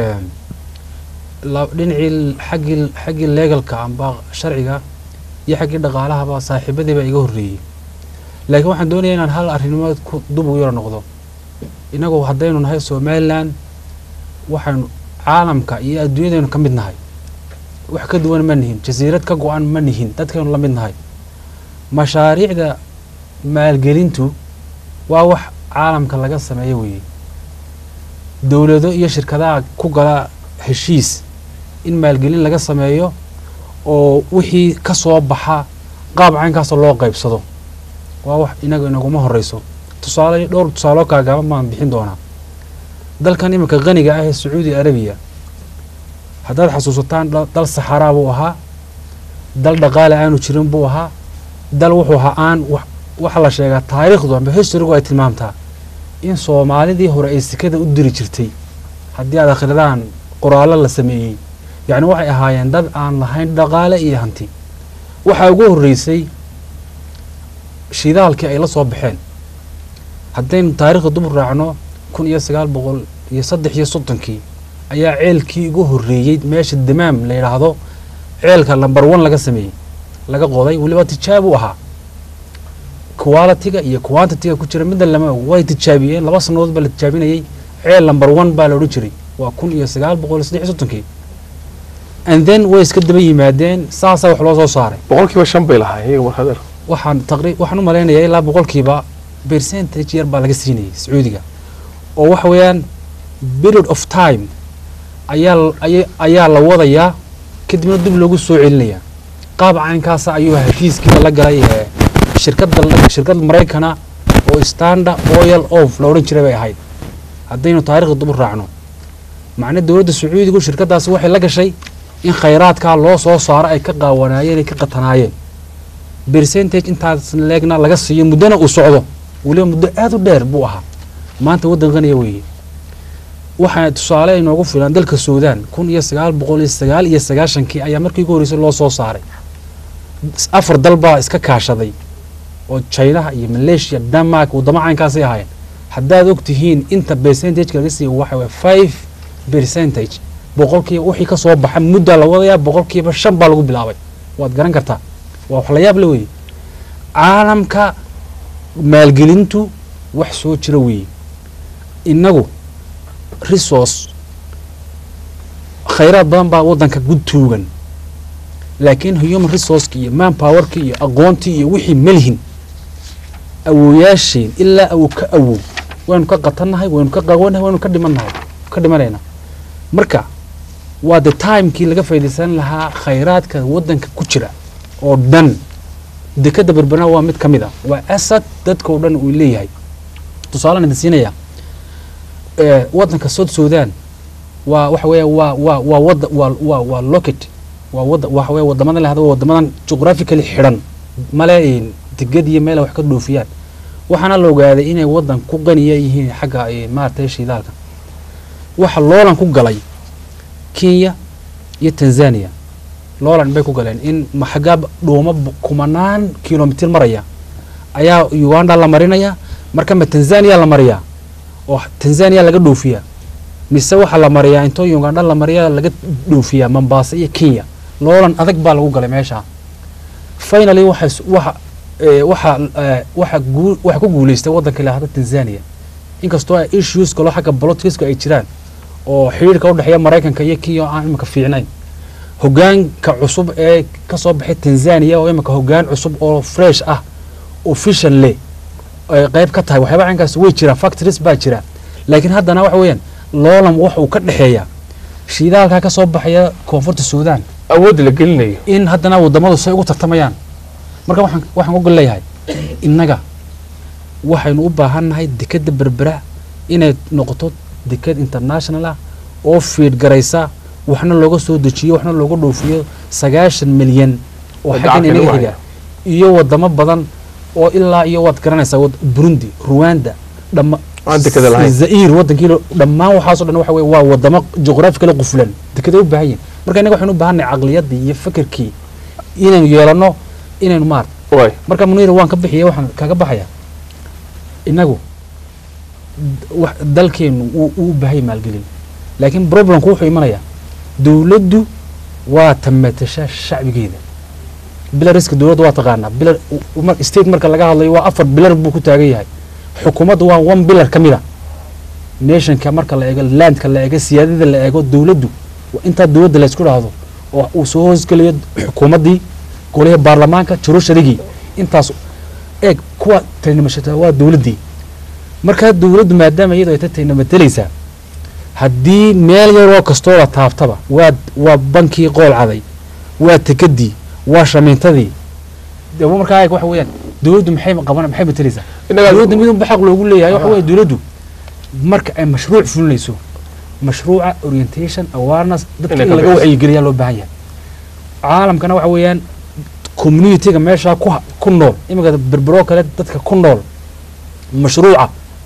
la- dhinacii xaggii xaggii legalka amba sharciga iyo xaggii dhaqaalahaba saaxiibadii baa iga horreeyey laakiin waxaan doonayaa inaan hal arrimood ku dub ugu yaro noqdo innagu haddaynu nahay somaliland waxaynu caalamka iyo adduunyadaynu ka mid nahay wax ka duwan ma nihin jasiirad ka go-an ma nihin dadkaynu la mid nahay mashaariicda maalgelintu waa wax caalamka laga sameeyo weeye dowlado iyo shirkadaha ku gala heshiis in maalgelin laga sameeyo oo wixii ka soo baxa qaab caynkaasoo loo qaybsado waa wax inaga inaguma horeyso tusaale dhowr tusaaloo kaagaaban baan bixin doonaa dalkan iminka qaniga ah ee sacuudi arabiya haddaad xasuusataan dal- dal saxaraa buu ahaa dal dhaqaale aanu jirin buu ahaa dal wuxuu ahaa aan wax waxa la sheegaa taariikhdu amba historygu ay tilmaamtaa in soomaalidii hore ay sekada u diri jirtay haddii aad akhridaan qoraallo la sameeyey yacni waxay ahaayeen dad aan lahayn dhaqaale iyo hanti waxaa ugu horreysay shidaalkii ay la soo baxeen haddaynu taariikhda dub raacno kun iyo sagaal boqol iyo saddex iyo soddonkii ayaa ceelkii ugu horreeyey meesha damaam la yidhaahdo ceelka lamber one laga sameeyey laga qoday weliba tijaab u ahaa qualitiga iyo quantitiga ku jira midna lama og way tijaabiyeen laba sannadood baa la tijaabinayey ceel lamber one baa la odhan jiray waa kun iyo sagaal boqol iyo saddex iyo soddonkii and then way iska daba yimaadeen saasaa wax loo soo saaray boqolkiiba shan bay lahaa iyaga markaad er waxaan taqri waxaan u malaynayaa ilaa boqolkiiba percentage yar baa laga siinayay sacuudiga oo waxa weeyaan period of time ayaa l- aya- ayaa la wadayaa kadibna dib loogu soo celinayaa qaab caynkaasa ayuu heshiiskii la galay ee shirkadda la- shirkad maraykana oo standard oil of la odhan jiray bay ahayd haddaynu taariikhda dib u raacno macna dowladda sacuudigu shirkaddaasi waxay la gashay in khayraadkaa loo soo saaro ay ka qaawanaayeen ay ka qatanaayeen percentage intaas leegna laga siiyo muddona uu socdo weliba muddo aad u dheer buu ahaa maanta waddan qaniya weeye waxaa tusaale inoogu filan dalka suudaan kun iyo sagaal boqol iyo sagaal iyo sagaashankii ayaa markii ugu horreysay loo soo saaray afar dal baa iska kaashaday oo chinaha iyo malaysia denmark waddamo caynkaasay ahaayeen haddaad og tihiin inta percentage laga siiyo waxa waye five percentage boqolkiiba wixii ka soo baxa muddaa la wadayaa boqolkiiba shan baa lagu bilaabay waad garan kartaa waa wax la yaab la weeye caalamka maalgelintu wax soo jira weeye innagu resource khayraad badan baa waddanka gud tuugan laakiin human resourceki iyo man powerki iyo aqoontii iyo wixii malihin awooyaasheen ilaa awow ka awow waynu ka qatannahay waynu ka qawanahay waynu ka dhimannahay ka dhimanaynaa marka waa the timekii laga faaidaysan lahaa khayraadka waddanka ku jira oo dhan dekada berberna waa mid ka mid a waa asad dadka oo dhan uu leeyahay tusaalaan idin siinaya ee waddanka south sudan waa waxa weeya waa waa waa wadda waa waa waa locket waa wada waxa weeye wadamadan lahada waa wadamadan juqraphically xidhan male een degad iyo meel ay wax ka dhoofiyaan waxaana la ogaaday inay wadan ku qaniya yihiin xagga een maaragtay shidaalka waxa loolan ku galay kenya iyo tanzania loolan bay ku galeen in maxagaa dhuuma bu- kumanaan kilomitir maraya ayaa uganda la marinaya marka ma tanzania la mariyaa oo tanzania laga dhoofiyaa mise waxaa la mariyaa intoo uganda la mariyaa laga dhoofiyaa mombasa iyo kenya loolan adag baa lagu galay meesha finally waxa is- waxa eh, waxa eh, waxa guu- waxa ku guuleystay waddanka lahada tanzania inkastoo ay issues kaloo xagga politicsku ay jiraan oo xiriirka u dhexeeya maraykanka iyo kenya oo aan imika fiicnayn hogaanka cusub ee ka soo baxay tanzania oo imika hogaan cusub oo fresh ah official leh ay qayb ka tahay waxyaaba caynkaas way jiraan factories baa jira laakiin haddana waxa weeyaan loolan waxa uu ka dhexeeya shiidaalkaa ka soo baxaya koonfurta suudaan awoodda la gelinayo in haddana wadamadu say ugu tartamayaan marka waxaan waxaan uga leeyahay innaga waxaynu u baahannahay dekadda berbera inay noqoto dekad international ah oo fiid garaysa waxna looga soo dejiyo waxna looga dhoofiyo sagaashan milyan oo Oo xaggan gacanka inaga lagu xiga haya. iyo wadamo badan oo ilaa iyo waad garanaysaa wad- burundi rwanda dhamma Aan dekada lahayn. zair wadankii lo- dhammaan waxaasoo dhan waxa weye waa wadamo juqraafikala qufulan dekeday u baahan yihin marka innaga waxaynu u baahannahay caqliyadii iyo fikirkii inaynu yeelano inaynu maarta waay marka muniir waan ka bixiya waxaan kaga baxaya innagu d- wax- dalkeenu wuu wuu u baahay maalgelin laakiin problemku wuxuu imanayaa dowladdu waa tamatasha shacbigeeda bilariska dowladda waa taqaanaa bilar u- mar- state marka laga hadlayo waa afar bilar buu ku taagan yahay xukuumaddu waa one bilar ka mid a nationka marka la eego landka la eego siyaadada la eego dowladdu waa intaa dowladda la isku dhahdo oo uu soo hoosgelayo xukuumaddii golaha baarlamaanka jurusharigii intaas eeg kuwa taynamashata waa dowladdii markaa dowladdu maadaama iyadoo ay ta taynamatelaysaa haddii meel yaroo kastoo la taabtaba waa waa bankii qool caday waa tekadii waa shamiintadii de markaa eeg waxa weeyaan dowladdu maxay qaban maxay matelaysaa innagaa dowladda midunba xaq loogu leeyahay waxa weeye dowladdu marka ay mashruuc fulinayso mashruuca orientation awareness dadka Inay in ka laga bixiso. wacyigeliyaa loo baahan yahay caalamkana waxa weeyaan communityga meeshaa ku ha- ku nool iminka berberoo kale dadka ku nool mashruuca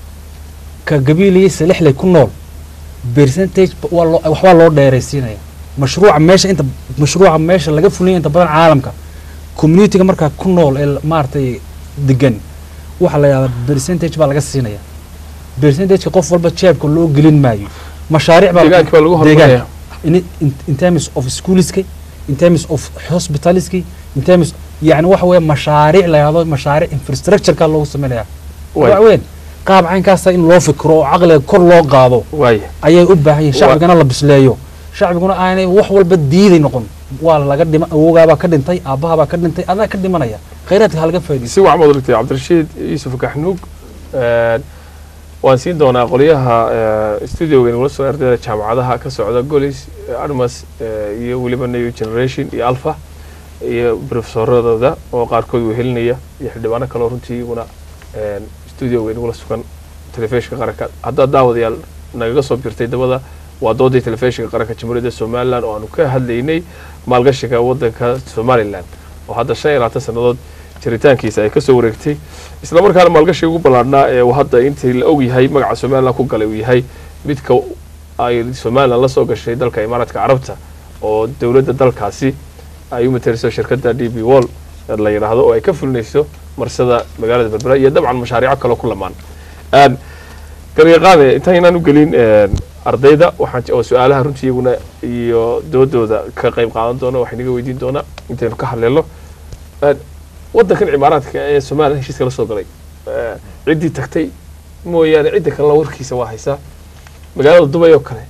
ka gabiiliyi salixley ku nool percentage ba- waa loo- waxbaa loo dheeraysiinaya mashruuca meesha inta mashruuca meesha laga fulinaya inta badan caalamka communityga markaa ku nool ee maaragtay degan waxaa la yidhahdaa percentage baa laga siinaya percentageka qof walba jeebka loo gelin maayo mashaariic baa deegaanka baa lagu horumaraya in, in, in terms of schoolska in terms of hospitalska in terms yani waxa weeye mashaariic la yahdo mashaariic infrastructureka loogu sameynaya Waay. waxa weyn qaab caynkaasa in loo fikro oo caqliga kor loo qaado waay ayay u baahan yihin shacbigana la bisleeyo shacbiguna aanay wax walba diiday noqon waa laga dhima awoogaabaa ka dhintay aabbahabaa ka dhintay adaa ka dhimanaya khayraadka ha laga faa'iidaysto si wacan baad urigtay cabdirashiid yuusuf gaxnuug een, waan siin doonaa qolyaha ee, studioga nagula soo ardayda jaamacadaha ka socda golis armas ee, iyo weliba new generation iyo alpha iyo profesoradooda oo qaarkood wehelinaya iyo xildhibaano kaleo runtii iyaguna een, studioga nagula sugan telefishinka qaranka haddaad daawadayaal nagaga soo birtay dabada waa doodii telefishinka qaranka jamhuuriyadda somalilan oo aanu ka hadlaynay maalgashiga wadanka somalilan oo hadda shan iyo labaatan sannadood jiritaankiisa ay kasoo wareegtay isla markaana maalgashiga ugu ballaadhnaa ee uu hadda intii la og yahay magaca somalilan ku galay uu yahay midka ay somalilan la soo gashay dalka imaaraadka carabta oo dowladda dalkaasi ay u mateliso shirkadda d b wall la yidhaahdo oo ay ka fulinayso marsada magaalada berbera iyo dabcan mashaariico kaloo ku lamaan Een, garyaqaane intaynaan u gelin een, ardayda waxaan oo su-aalaha runtii iyaguna iyo doodooda ka qayb qaadan doona waxay naga weydiin doonaa intaynu ka hadleelno Een, wadankan cimaaraadka ee somalilan heshiiska la soo galay ee, ciddii tagtay mooyaane cidda kalena warkiisa waa haysaa magaalada dubay oo kale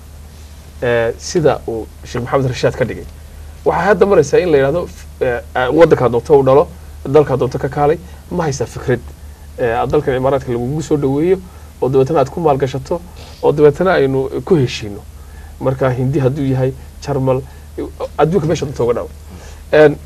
ee, sida uu sheekh maxamed rashaad ka dhigay waxay hadda maraysaa in la yidhahdo ee, ee, wadankaa doonto u dhalo dalkaa doonto ka kaalay ma haysaa fikrad ee, aad dalkan cimaaraadka lagugu soo dhaweeyo oo dabeetana aad ku maalgashato oo dabeetana aynu ku heshiino marka hindi hadduu yahay jarmal adduunka meesha doonto uga dhawo Een,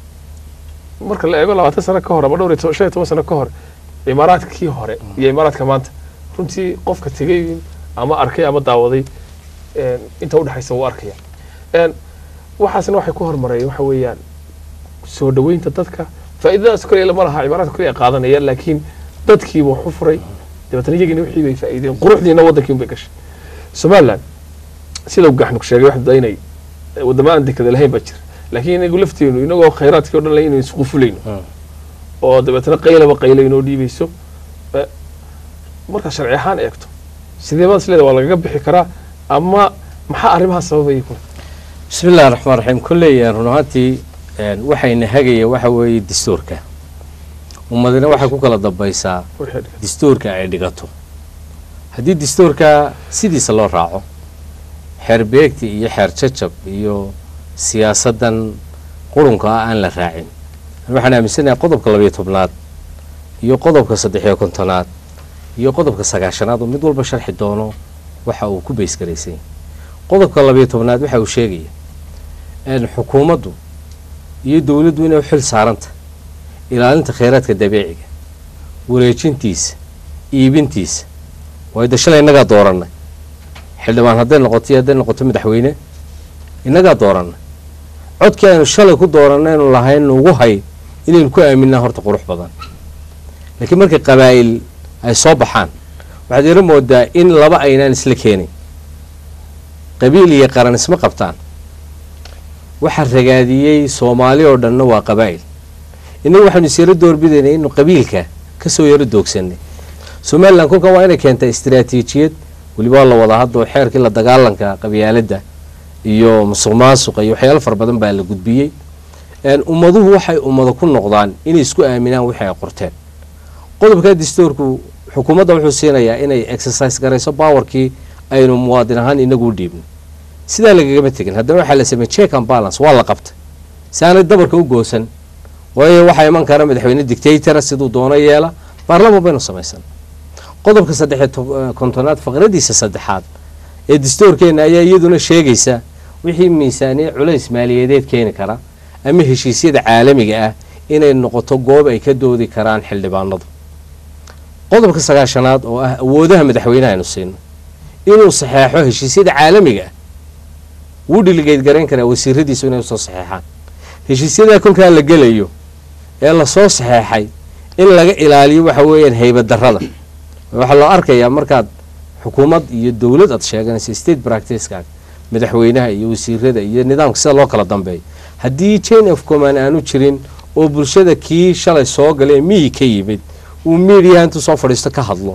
marka la eego labaatan sano ka hor ama dhowr iyo to- shan iyo toban sano ka hor imaaraadkii hore iyo imaaraadka maanta runtii qofka tegay ama arkay ama daawaday een, inta udhexaysa wuu arkaya Een, waxaasna waxay ku hormareen waxa weeyaan soo dhaweynta dadka faa'iidadaas kale lama laha cibaaraadka kale ay qaadanayaan laakiin dadkiiba wax u furay dabeetana iyagiina wixii bay faa'iideen quruxdiina waddankii unbay gashay somaliland sida gaxnug sheegay waxda inay wadamo aan dekada lahayn baa jira laakiin inagu lafteenu inagoo khayraadkii o dhan lahayn inaynu isqufulayno Mm. oo dabeetana qaylaba qayla inoo dhiibayso Eh, markaa sharci ahaan eegto sidee baad isleeda waa lagaga bixi karaa ama maxaa arrimaha sababaya kuna bismi illahi raxmaan raxiim kolley run ahaantii een, waxayna hagaya waxa weeye dastuurka ummadina waxay ku kala dambaysaa wixii dhigan. dastuurka ay dhigato haddii dastuurka sidiisa loo raaco xeer beegti iyo xeer jajab iyo siyaasaddan qurunka ah aan la raacin waxaan aaminsanahay qodobka labayo tobnaad iyo qodobka saddexiyo kontonaad iyo qodobka sagaashanaad oo mid walba sharxi doono waxa uu ku baysgaraysay qodobka labayo tobnaad waxa uu sheegaya in xukuumaddu iyo dowladdu inay u xil saaranta ilaalinta kheyraadka dabiiciga wareejintiisa iibintiisa waayo de shalay innagaa doorannay xildhibaan hadday noqoto iyo hadday noqoto madaxweyne innagaa doorannay codkii aynu shalay ku doorannaynu lahayn nugu hay inaynu ku aaminaa horta qurux badan laakiin markay qabaa'il ay soo baxaan waxaad yaro moodaa in laba aynaan isla keenin qabiil iyo qaran isma qabtaan waxa ragaadiyey soomaali oo dhanna waa qabaa'il innagu waxaanu isyaro doorbidaynay inu qabiilka kasoo yaro doogsanay somalilan kolkan waa inay keentaa istiraatiijiyad weliba waa la wadaa hadda oo xeerkii la dagaalanka qabyaaladda iyo musuq maasuqa iyo waxyaalo fara badan baa la gudbiyey een, ummaduhu waxay ummado ku noqdaan inay isku aaminaan wixii ay qorteen qodobka dastuurku xukuumadda wuxuu siinayaa inay exercise garayso powerkii aynu muwaadin ahaan inagu u dhiibno sidaa lagagama tegin haddana waxaa la sameeyey check and balance waa la qabtay si aanay dabarka u goosan waayo waxaa iman kara madaxweyne dictatora siduu doono yeela baarlaman baynu samaysan qodobka saddex iyo tob- eh, kontonaad faqradiisa saddexaad ee dastuurkeena ayaa iyaduna sheegaysa wixii miisaaniya culays maaliyadeed keeni kara ama heshiisyada caalamiga ah inay noqoto goob ay ka doodi karaan xildhibaanadu qodobka sagaashanaad oo ah awoodaha madaxweynaha aynu siino inuu saxeexo heshiisyada caalamiga ah wuu dhiligeyd garayn karaa wasiiradiisu inay usoo saxeexaan heshiisyadaa kolkaa la gelayo ee lasoo saxeexay in laga ilaaliyo waxa weeyaan haybadarrada waxaa loo arkayaa markaad xukuumad iyo dowlad aad sheeganayso state practicekaaga madaxweynaha iyo wasiirada iyo nidaamka sida loo kala dambeeyo haddii chain of command aanu jirin oo bulshada kii shalay soo galee miyi ka yimid uu miidiyaha intuu soo fadhiisto ka hadlo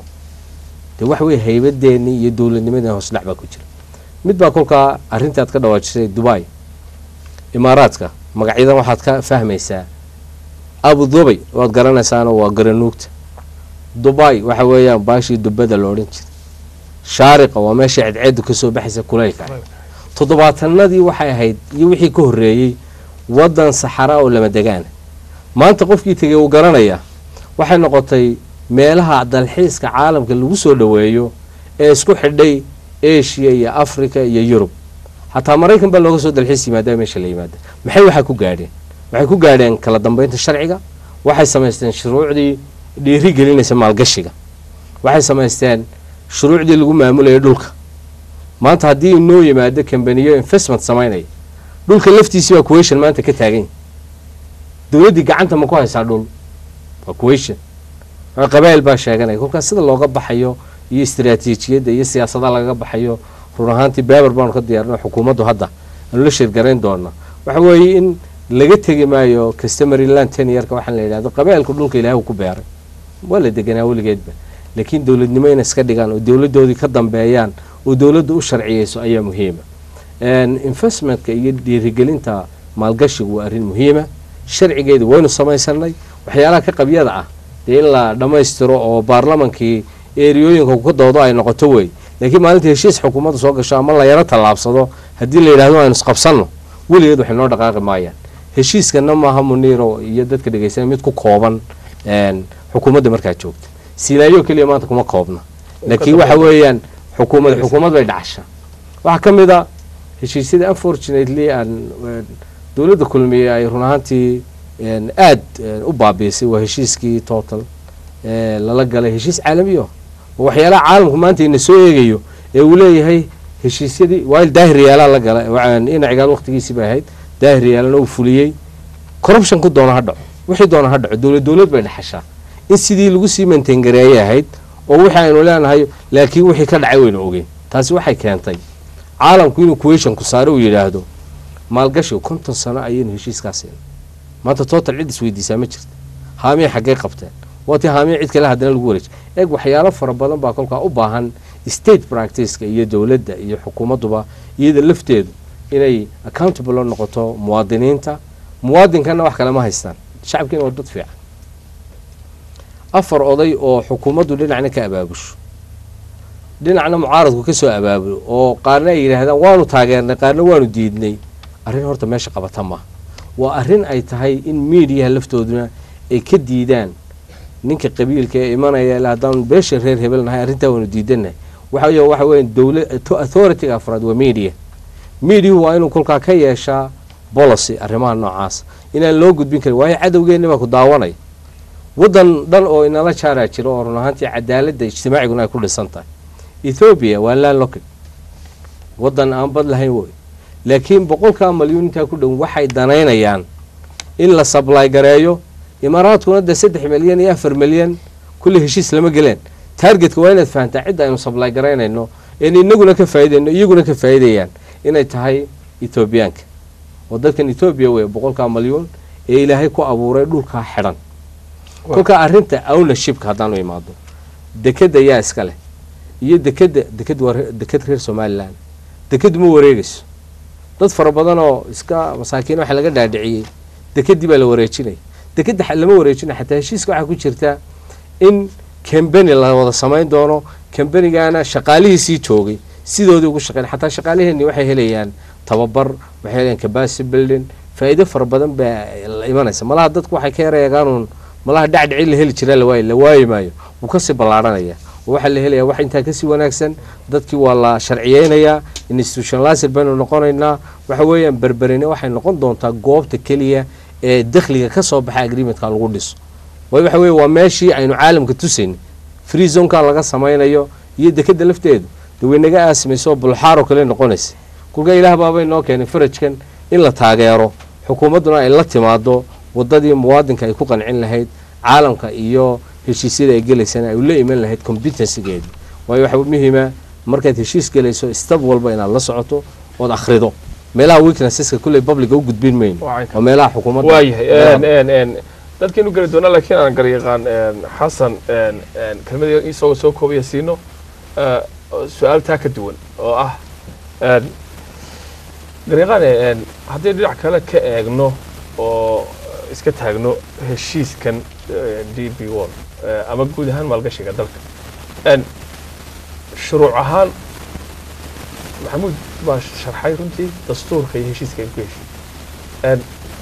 dee waxa weeye haybadeennii iyo dowladnimadii hoos dhac baa ku jira mid baa kolkaa arrintii aad ka dhawaajisay dubai imaaraadka magacyadan waxaad ka fahmaysaa abu dhubay waad garanaysaano waa garanuugta dubai waxa weeyaan baashii dubada la odhan jiray shaariqa waa meesha cadceedu kasoo baxaysa kulaylka toddobaatanadii waxay ahayd iyo wixii ka horreeyey waddan saxara oo lama degaana maanta qofkii tegey uu garanayaa waxay noqotay meelaha dalxiiska caalamka lagu soo dhoweeyo ee isku xidhay asia iyo africa iyo yurub xataa maraykan baa looga soo dalxiis yimaada meesha la yimaada maxay waxaa ku gaadheen waxay ku gaadheen kala dambeynta sharciga waxay samaysteen shuruucdii dhiiri gelinaysa maalgashiga waxay samaysteen shuruucdii lagu maamulayay dhulka maanta haddii inoo yimaado kambaniyo investment samaynaya dhulka laftiisii waa kuwation maanta ka taagan yahay dowladdii gacanta ma ku haysaa dhul waa kuwation waa qabaa'il baa sheeganaya kolkaas sida looga baxayo iyo istiraatiijiyadda iyo siyaasadaha lagaga baxayo run ahaantii beber baanu ka diyaarino xukuumaddu hadda aanu la sheergarayn doona waxa weeye in laga tegi maayo customary land teniyarka waxaan la yidhahdo qabaa'ilku dhulka ilaahu ku beeray waa la deganaa weligeedba laakiin dowladnimo inay iska dhigaan oo dowladdoodii ka dambeeyaan oo dowladda u sharciyeyso ayaa muhiima investmentka iyo dhiirigelinta maalgashigu waa arrin muhiima sharcigeedu waynu samaysanay waxyaalaha ka qabyada ah dee in la dhammaystiro oo baarlamankii eriyooyinka ka doodo ay noqoto wey laakiin maalinta heshiis xukuumadda soo gasho ama la yaro tallaabsado haddii la yidhahdo aynu isqabsanno weligeed waxay noo dhaqaaqi maayaan heshiiskana maaha muniiro iyo dadka dhegeysanaya mid ku kooban xukuumadda markaa joogta silaayo keliya maanta kuma koobna laakiin waxa weeyaan xukuumad xukuumad bay dhacasha waxaa ka mid a heshiisyada unfortunately aan dowladda kulmiye ay run ahaantii aad u baabiisay waa heshiiskii total lala galay heshiis caalamiyo oo waxyaalaha caalamku maanta ina soo eegayo ee uu leeyahay heshiisyadii waayl daahir yaalaa la galay inacigaal waqtigiisii bay ahayd daahir yaalana uu fuliyey corruptionku doona ha dhaco wixii doona ha dhaco dowlad dowlad bay dhexashaa in sidii lagu sii maintaingareeyay ahayd oo wixii aynu leenahay laakiin wixii ka dhacay waynu ogeyn taasi waxay keentay caalamku inuu kuweshanku saare uu yidhaahdo maalgashiga konton sano ayaynu heshiiskaas siinay maanta total cid isweydiisaa ma jirta haamiya xaggee qabteen waatii haamiya cid kale haddana lagu wareejay eeg waxyaalo fara badan baa kolkaa u baahan state practiceka iyo dowladda iyo xukuumadduba iyada lafteedu inay accountable oo noqoto muwaadiniinta muwaadinkana wax kale ma haystaan shacabkiina waa dad fiican afar oday oo xukuumaddu dhinacna ka abaabusho dhinacna mucaaradku ka soo abaabulo oo qaarna ay yidhaahdaan waanu taageernay qaarna waanu diidnay arrin horta meesha qabata maaha waa arrin ay tahay in miidiyaha laftooduna ay ka diidaan ninka qabiilka ee imanaya ilaa haddaan beesha reer hebel nahay arrintaa waanu diidanahay waxa weeye waxa weeye dowla authority-ga afraad waa media mediahu waa inuu kolkaa ka yeeshaa policy arrimaha noocaas inaan loo gudbin karin waayo cadowgeenni baa ku daawanaya waddan dhan oo inala jaaraa jira oo run ahaantii cadaaladda ijtimaaciguna ay ku dhisan tahay ethoobiya waa landlocked waddan aan bad lahayn wey laakiin boqolkaa malyuun intaa ku dhow waxay danaynayaan in la sably gareeyo imaaraadkuna de saddex milyan iyo afar milyan kulle heshiis lama geleen targetka waa inaad fahantaa cidda aynu sably garaynayno een inaguna ka faaidayno iyaguna ka faa'iidayaan inay tahay ethoobiyaanka oo dadkan ethoobiya wey boqolkaa malyuun ee ilaahay ku abuuray dhulkaa xidhan kolkaa arrinta ownershipka haddaanu imaado dekeda yaa iska leh iyo dekeda deked waa deked reer somalilan dekedu ma wareegayso dad fara badan oo iska masaakiin waxa laga dhaadhiciyey dekedii baa la wareejinaya dekeda lama wareejinaya xataa heshiiska waxaa ku jirta in cambany la wada samayn doono cambanigana shaqaalihiisii joogay sidoodii ugu shaqeyn xataa shaqaaliheenni waxay helayaan tababar waxay helayaan capacity building faa'iido fara badan baa la imanaysa malaha dadku waxay ka yareegaanuun malaha dhacdhici la heli jiraa lawaayi la waayi maayo wuu kasii ballaarhanaya oo waxaa la helayaa wax intaa kasii wanaagsan dadkii waa la sharciyeynayaa institutionalizer baynu noqonaynaa waxa weeyaan berberine waxay noqon doontaa goobta keliya ee dakhliga ka soo baxa agreementka lagu dhiso waayo waxa weye waa meeshii aynu caalamka tusayn free zoneka laga samaynayo iyo dekeda lafteedu de way naga aasimayso bulxaaroo kale noqonaysa kulka ilaah baabay noo keenay farajkan in la taageero xukuumadduna ay la timaado wadadii muwaadinka ay ku qancin lahayd caalamka iyo heshiisyada ay gelaysana ay ula iman lahayd competencygeedi waayo waxa muhiima markaad heshiis gelayso stab walba inaad la socoto ood akhrido meelaha weaknesseska kulley publica u gudbin mayno waa meelaha xukuumadda waayahay dadkaynu geli doonaa laakiin aan garyaqaan xasan kelmada isagoo soo koobaya siino su-aal taa ka duwan oo ah garyaqaan haddii dhinac kale ka eegno oo iska taagno heshiiskan d b wall ama guud ahaan maalgashiga dalka shuruuc ahaan maxamuud baa sharxay runtii dastuurka iyo heshiiska ay ku heshiy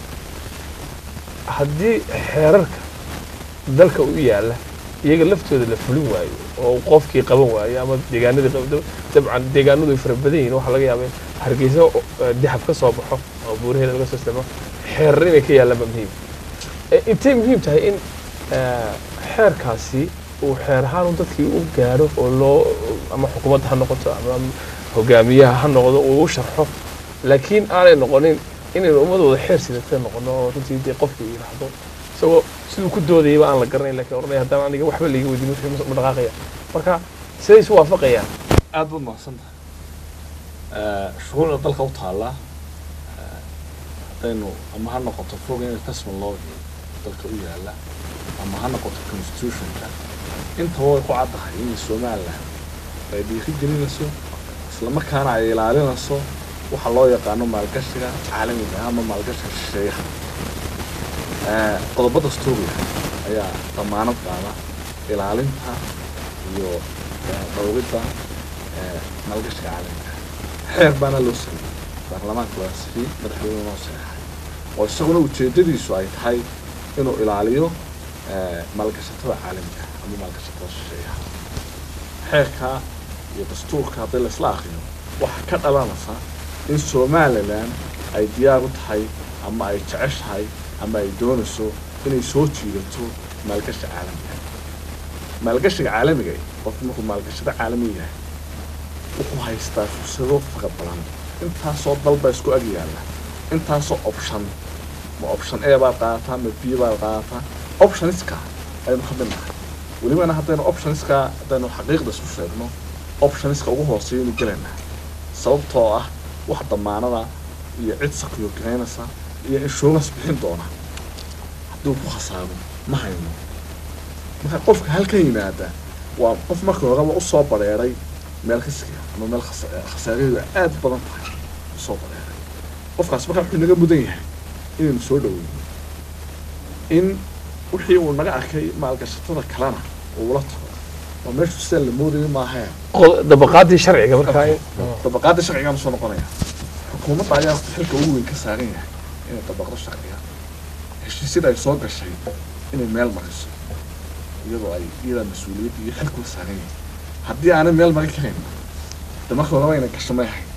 haddii xeerarka dalka u yaalla iyaga laftooda la fulin waayo oo qofkii qaban waayo ama deegaanadii dabcan deegaanadu ay fara badan yihin waxaa laga yaaba in hargeysa dahab ka soo baxo oo buuraheeda laga soo istimo xeerar inay ka yaallaanba muhiim intay muhiim tahay in xeerkaasi uu xeer ahaan dadkii u gaadho oo loo ama xukuumadda ha noqoto ama hogaamiyaha ha noqdo uu u sharxo laakiin aanay noqonin inaynu ummadooda xeer sidata noqono oo runtii dee qofkii yidhaahdo isagoo siduu ku doodayaba aan la garanayn lakin oranaya haddaan aniga waxba laiga weydiin wixii ma dhaqaaqaya marka siday isu waafaqayaan aad baad mahadsan tahay shuruucda dalka u taallaa haddaynu ama ha noqoto foreign investment law dalka u yaala ama ha noqoto constitutionka intaba way ku caddahay in somaliland ay dhiiri gelinayso islamarkaana ay ilaalinayso waxa loo yaqaano maalgashiga caalamiga ah ama maalgashiga shisheeyaha qodobada stuuriga ayaa damaanad qaada ilaalinta iyo dhowridda maalgashiga caalamiga xeer baana loo sameeyey baarlamaanka waa sifiyey madaxweyne noo saxeexay oo isaguna ujeedadiisu ay tahay inuu ilaaliyo maalgashatada caalamiga ama maalgashatada shisheeyaha xeerka iyo dastuurka haddii laisla akriyo waxaa ka dhalanaysa in somaliland ay diyaar u tahay ama ay jeceshahay ama ay doonayso inay soo jiidato maalgashi caalamiga maalgashiga caalamiga qofku markuu maalgashada caalamiga yahay wuxuu haystaa fursado fara badan intaasoo dalba isku ag yaalla intaasoo option ma option a baad qaadataa ma b baad qaadataa optioniska aynu ka midnahay welibana haddaynu optioniska haddaynu xaqiiqda isku sheegno optioniska ugu hooseeya inu gelaynaa sababtoo ah wax damaanada iyo cid sakiyo gareynaysa iyo insurance bixin doona hadduu ku khasaaro ma hayno marka qofka halkan yimaada waa qof markii horeba usoo bareeray meel kasiga ama meel khasa- khasaaraheedu ay aada u badan tahay usoo bareeray qofkaas marka wuxuu naga mudan yahay inaynu soo dhaweyno in wixii uu naga arkay maalgashatada kalena uu la tago oo meeshu sida la moodayay maahae qod- dabaqaadii sharciga markaa in- dabaqaada sharcigaan soo noqonaya xukuumadda ayaa xilka ugu weyn ka saaran yahay inay dabaqdo sharciga heshiisyada ay soo gashay inay meel mariso iyadoo ay iyadaa mas-uuliyadda iyo xilkula saaran yahay haddii aanay meel mari karayn de marka horeba inay gasho may ahayd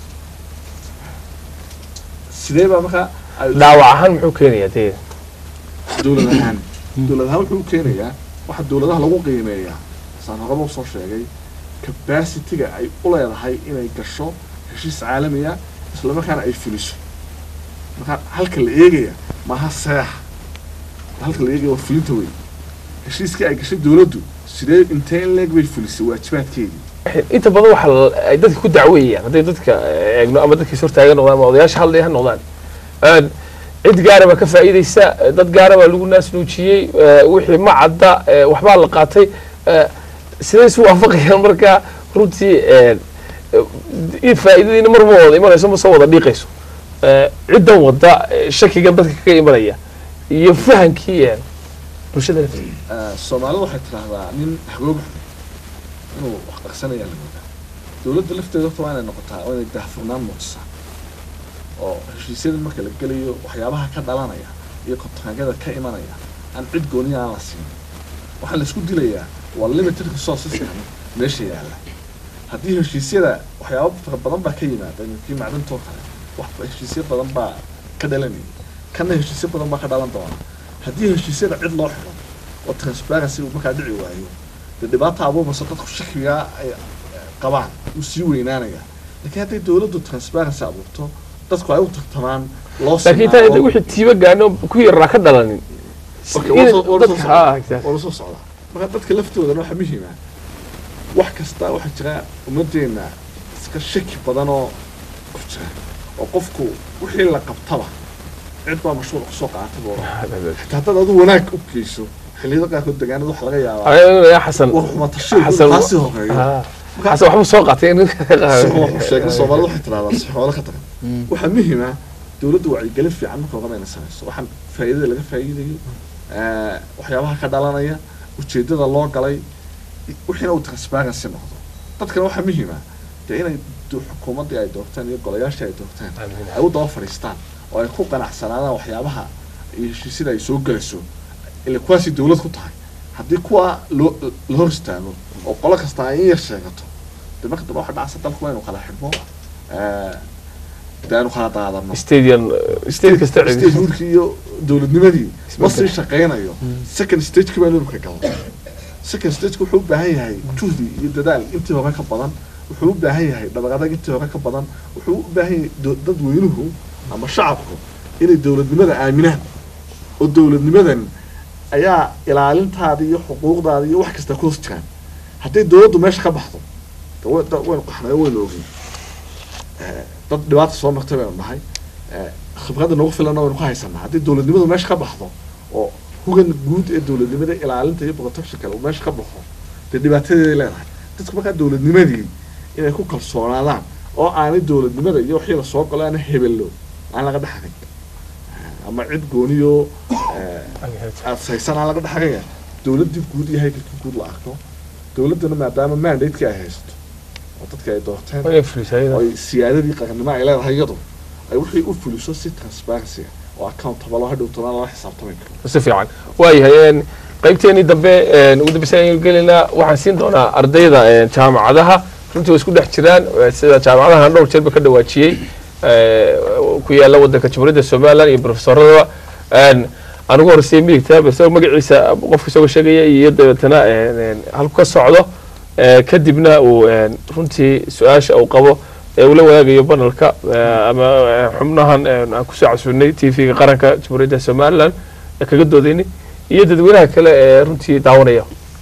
sidee baa markaa ay dhaawac ahaan muxuu keenayaa dee dowlad ahaan dowlad ahaan wuxuu keenayaa waxa dowladaha lagu qiimeeyaa saan horeba usoo sheegay capacity-ga ay u leedahay inay gasho heshiis caalamiya isla markaana ay fuliso markaa halka la eegaya maaha seex halka la eegaya waa fulinta wey heshiiskii ay gashay dowladdu sidee intee in leeg bay fulisay waajibaadkeedii inta badan waxa la- ay dadka ku dacweeyaan hadday dadka eegno ama dadkiis hortaagan noqdaan ama odayaasha hadlaya ha noqdaan Een, cid gaara baa ka faa'iidaysa dad gaara baa lagu naas nuujiyey ee, wixii ma cadda ee, waxbaa la qaatay ee, sidee isu waafaqayaan markaa runtii een, in faa'iidadiina mar ma wada imanayso ma soo wada dhiiqayso Ee, ciddan wadda ee, shakigan dadka kaga imanaya iyo fahankii een, bulshada lafteeda Eh, soomaalidu waxay tidhaahdaa nin hagooga xun inuu wax qarsanaya la moodaa dowladda lafteeda horta waa inay noqotaa waa inay daahfurnaan muujisaa oo heshiisyada marka la gelayo waxyaabaha ka dhalanaya iyo kontraagada ka imanaya aan cid gooniya aan la siin waxaa la isku dilayaa waa limited resourceska meesha yaalla haddii heshiisyada waxyaaba fara badan baa ka yimaada kii macdintoo kale wax heshiisyo badan baa ka dhalanaya kana heshiisyo badan baa ka dhalan doona haddii heshiisyada cid loo xiro oo transparency uu markaa dhici waayo dee dhibaata abuurmaysa dadku shakigaa ay eh, qabaan uu sii weynaanaya laakiin hadday dowladdu transparency abuurto dadku ay u tartamaan loo laakiin intaan inta wixii tiiba gaano ku yaraa ka dhalanin Okay, in waa soo- waa dadka- soo ah, socdaa. exactly. waa soo socdaa marka dadka laftoodana waxaa muhiima wax kasta waxaa jira ummaddeena iska shaki badan oo ku jira oo qofku wixii la qabtaba cid baa mashruuc kusoo qaatay buu odhan xitaa haddaad adu wanaag u geyso xilliyada qaarkood degaanada waxa laga yaabaa Aniga xasan war xumatashiil xasan taasi horeeyo ah, xasan waxbuu soo qaatay in sheegna soomaalida waxay tidhahdaa si xoolo ka tagan waxaa muhiima dowladda wacyigelin fiican marka horeba inay samayso waxaan faa'iidada laga faa'iidayo eh, waxyaabaha ka dhalanaya ujeedada loo galay i- wixiina uu transparency noqdo dadkana waxaa muhiima dee inay do- xukuumaddii ay doorteen iyo golayaashii ay doorteen ay u daba fadhiistaan oo ay ku qanacsanaadaan waxyaabaha iyo heshiisyada ay soo gelayso ila kuwaasay dowlad ku tahay haddii kuwa loo la hor istaago oo qolo kasta ay in yar sheegato dee marka dambe waxa dhacsa dalku waa inuu kala xidhmo eh, dee aynu kala daadano stadium state kasta stage cidi hurkii iyo dowladnimadii ma Isbedel. sii shaqaynayo second stageki baa inuu ka galno second stageki wuxuu u baahan yahay juhdi iyo dadaal intii hore ka badan wuxuu u baahan yahay dhabaaqadag intii hore ka badan wuxuu u baahan yahay do- dadweynuhu ama shacabku inay dowladnimada aaminaan oo dowladnimadan ayaa ilaalintaada iyo xuquuqdaada iyo wax kasta ku hoos jiraan hadday dowladdu meesha ka baxdo de wa- da- waynu qaxnay oo waynu ogey Eh, dad dhibaata soo martay baynu nahay Eh, khibradda nagu filanna waynu ka haysanaa haddii dowladnimadu meesha ka baxdo oo hugan guud ee dowladnimada ilaalinta iyo protectionka uu meesha ka baxo dee dhibaatadeeday leedahay dadku markaa dowladnimadii inay ku kalsoonaadaan oo aanay dowladnimada iyo wixii lasoo galo aana hebello aan laga dhexarin Eh, ama cid gooniyo eh, adshaysan aan laga dhexaraya dowladdii guud iyo haykalkii guud la arko dowladdana maadaama mandateki ay haysato oo dadka ay doorteen oo ay siyaadadii qarannimo ay leedahay iyadu ay wixii u fuliso si transparency ah oo accountable oo hadhow toban lala xisaabtami karo si fiican waayahay een, qaybteenii dambe een, ugu dambeysa ayaynu gelaynaa waxaan siin doonaa ardayda een, jaamacadaha runtii way isku dhex jiraan eh, sida jaamacadahan dhowr jeerba ka dhawaajiyey eh, ku yaala wadanka jamhuuriyadda somaliland iyo profesoradaba een, anigu horeysay midigta base magaciisa qofka isagoo sheegaya iyo dabeetana een, een, halku ka socdo eh, kadibna uu een, runtii su-aasha uu qabo ee uu la wadaagayo banalka eh, ama eh, xubnahan eh, aan kusoo casuunay t v-ga qaranka jamhuuriyadda somalilan ee kaga doodaynay iyo dadweynaha kale ee runtii daawanaya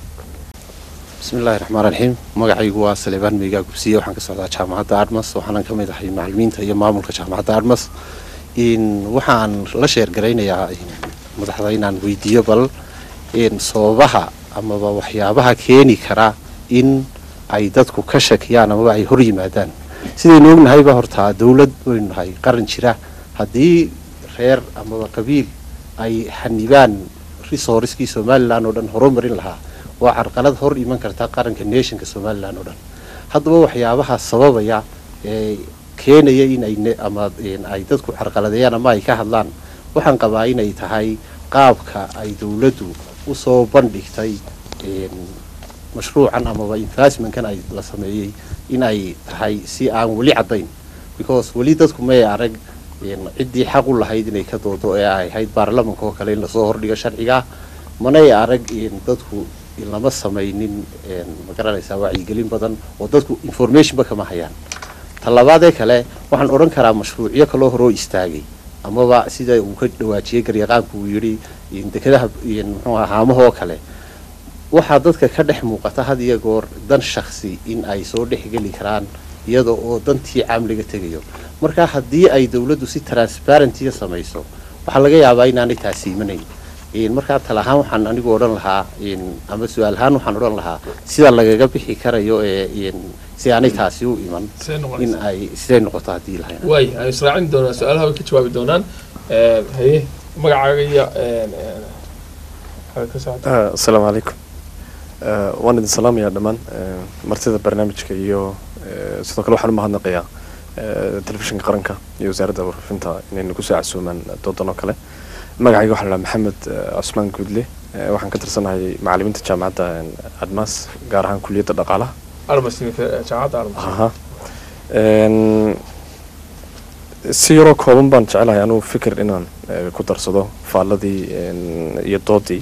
bismi illaahi raxmaan raxiim magacaygu waa salebaan meygaa gubsiye waxaan ka socdaa jaamacadda admas waxaanan ka mid ahay macalimiinta iyo maamulka jaamacadda admas in waxaan la sheergaraynayaa in madaxda inaan weydiiyo bal in sababaha amaba waxyaabaha keeni kara in ay dadku ka shakiyaan amaba ay hor yimaadaan sidaynu ognahayba hortaa dowlad waynu nahay qaran jira haddii reer amaba qabiil ay xanibaan resourcekii somalilan oo dhan horumarin lahaa waa carqalad hor iman karta qaranka nationka somalilan oo dhan haddaba waxyaabaha sababaya ee keenaya in ay ne- ama een, ay dadku carqaladeeyaan ama ay ka hadlaan waxaan qabaa inay tahay qaabka ay dowladdu usoo bandhigtay een, mashruucan amaba investmentkan ay la sameeyey in ay tahay si aan weli caddayn because weli dadku may arag een, ciddii xaq u lahayd inay ka doodo ee ay ahayd baarlamanka oo kale in lasoo hordhigo sharciga manay arag een, dadku in lama samaynin een, ma garanaysaa wacyigelin badan oo dadku informationba kama hayaan talabaadee kale waxaan odhan karaa mashruucyo kaloo horoo istaagay amaba sida uu ka dhawaajiyey garyaqaanku uu yidhi in dekedaha in muxuu ahaa haamahoo kale waxaa dadka ka dhex muuqata had iyo goor dan shaksi in ay soo dhex geli karaan iyada oo dantii caamliga tegayo marka haddii ay dowladdu si transparentiya samayso waxaa laga yaabaa inaanay taasi imanayn in markaa tala ahaan waxaan anigu odhan lahaa in ama su-aal ahaan waxaan odhan lahaa sida lagaga bixi karayo ee in si aanay taasi u iman in ay siday noqoto haddii lahayn waay aan israacin doonaa su-aalaha way ka jawaabi doonaan Een, haye magacaaga iyo een, een, waxaad ka socota Ah, asalaamu calaykum Ah, waan idin salaamayaa dhammaan eh, martida barnaamijka iyo eh, sidoo kale waxaan u mahadnaqayaa eh, telefishinka qaranka iyo wasaaradda warfaafinta inay nagu soo casuumaan doodan oo kale magacayga waxaa la dhahaa maxamed eh, cusmaan guudle Eh, waxaan ka tirsanahay macalimiinta jaamacadda eh, admas gaar ahaan kuliyadda dhaqaalaha armas jaamacadda armas aha Een, si yaroo kooban baan jecelahay anugu fikir inaan eh, ku darsado faalladii een, iyo doodii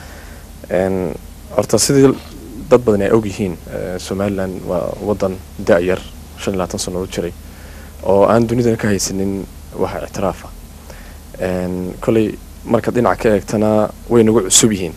Een, horta sidii dad badan ay ogyihiin eh, somalilan waa wadan da-yar shan iyo labaatan sano u jiray oo aan dunidana ka haysanin waxa ictiraafa Een, koley markaad dhinaca ka eegtana way nagu cusub yihiin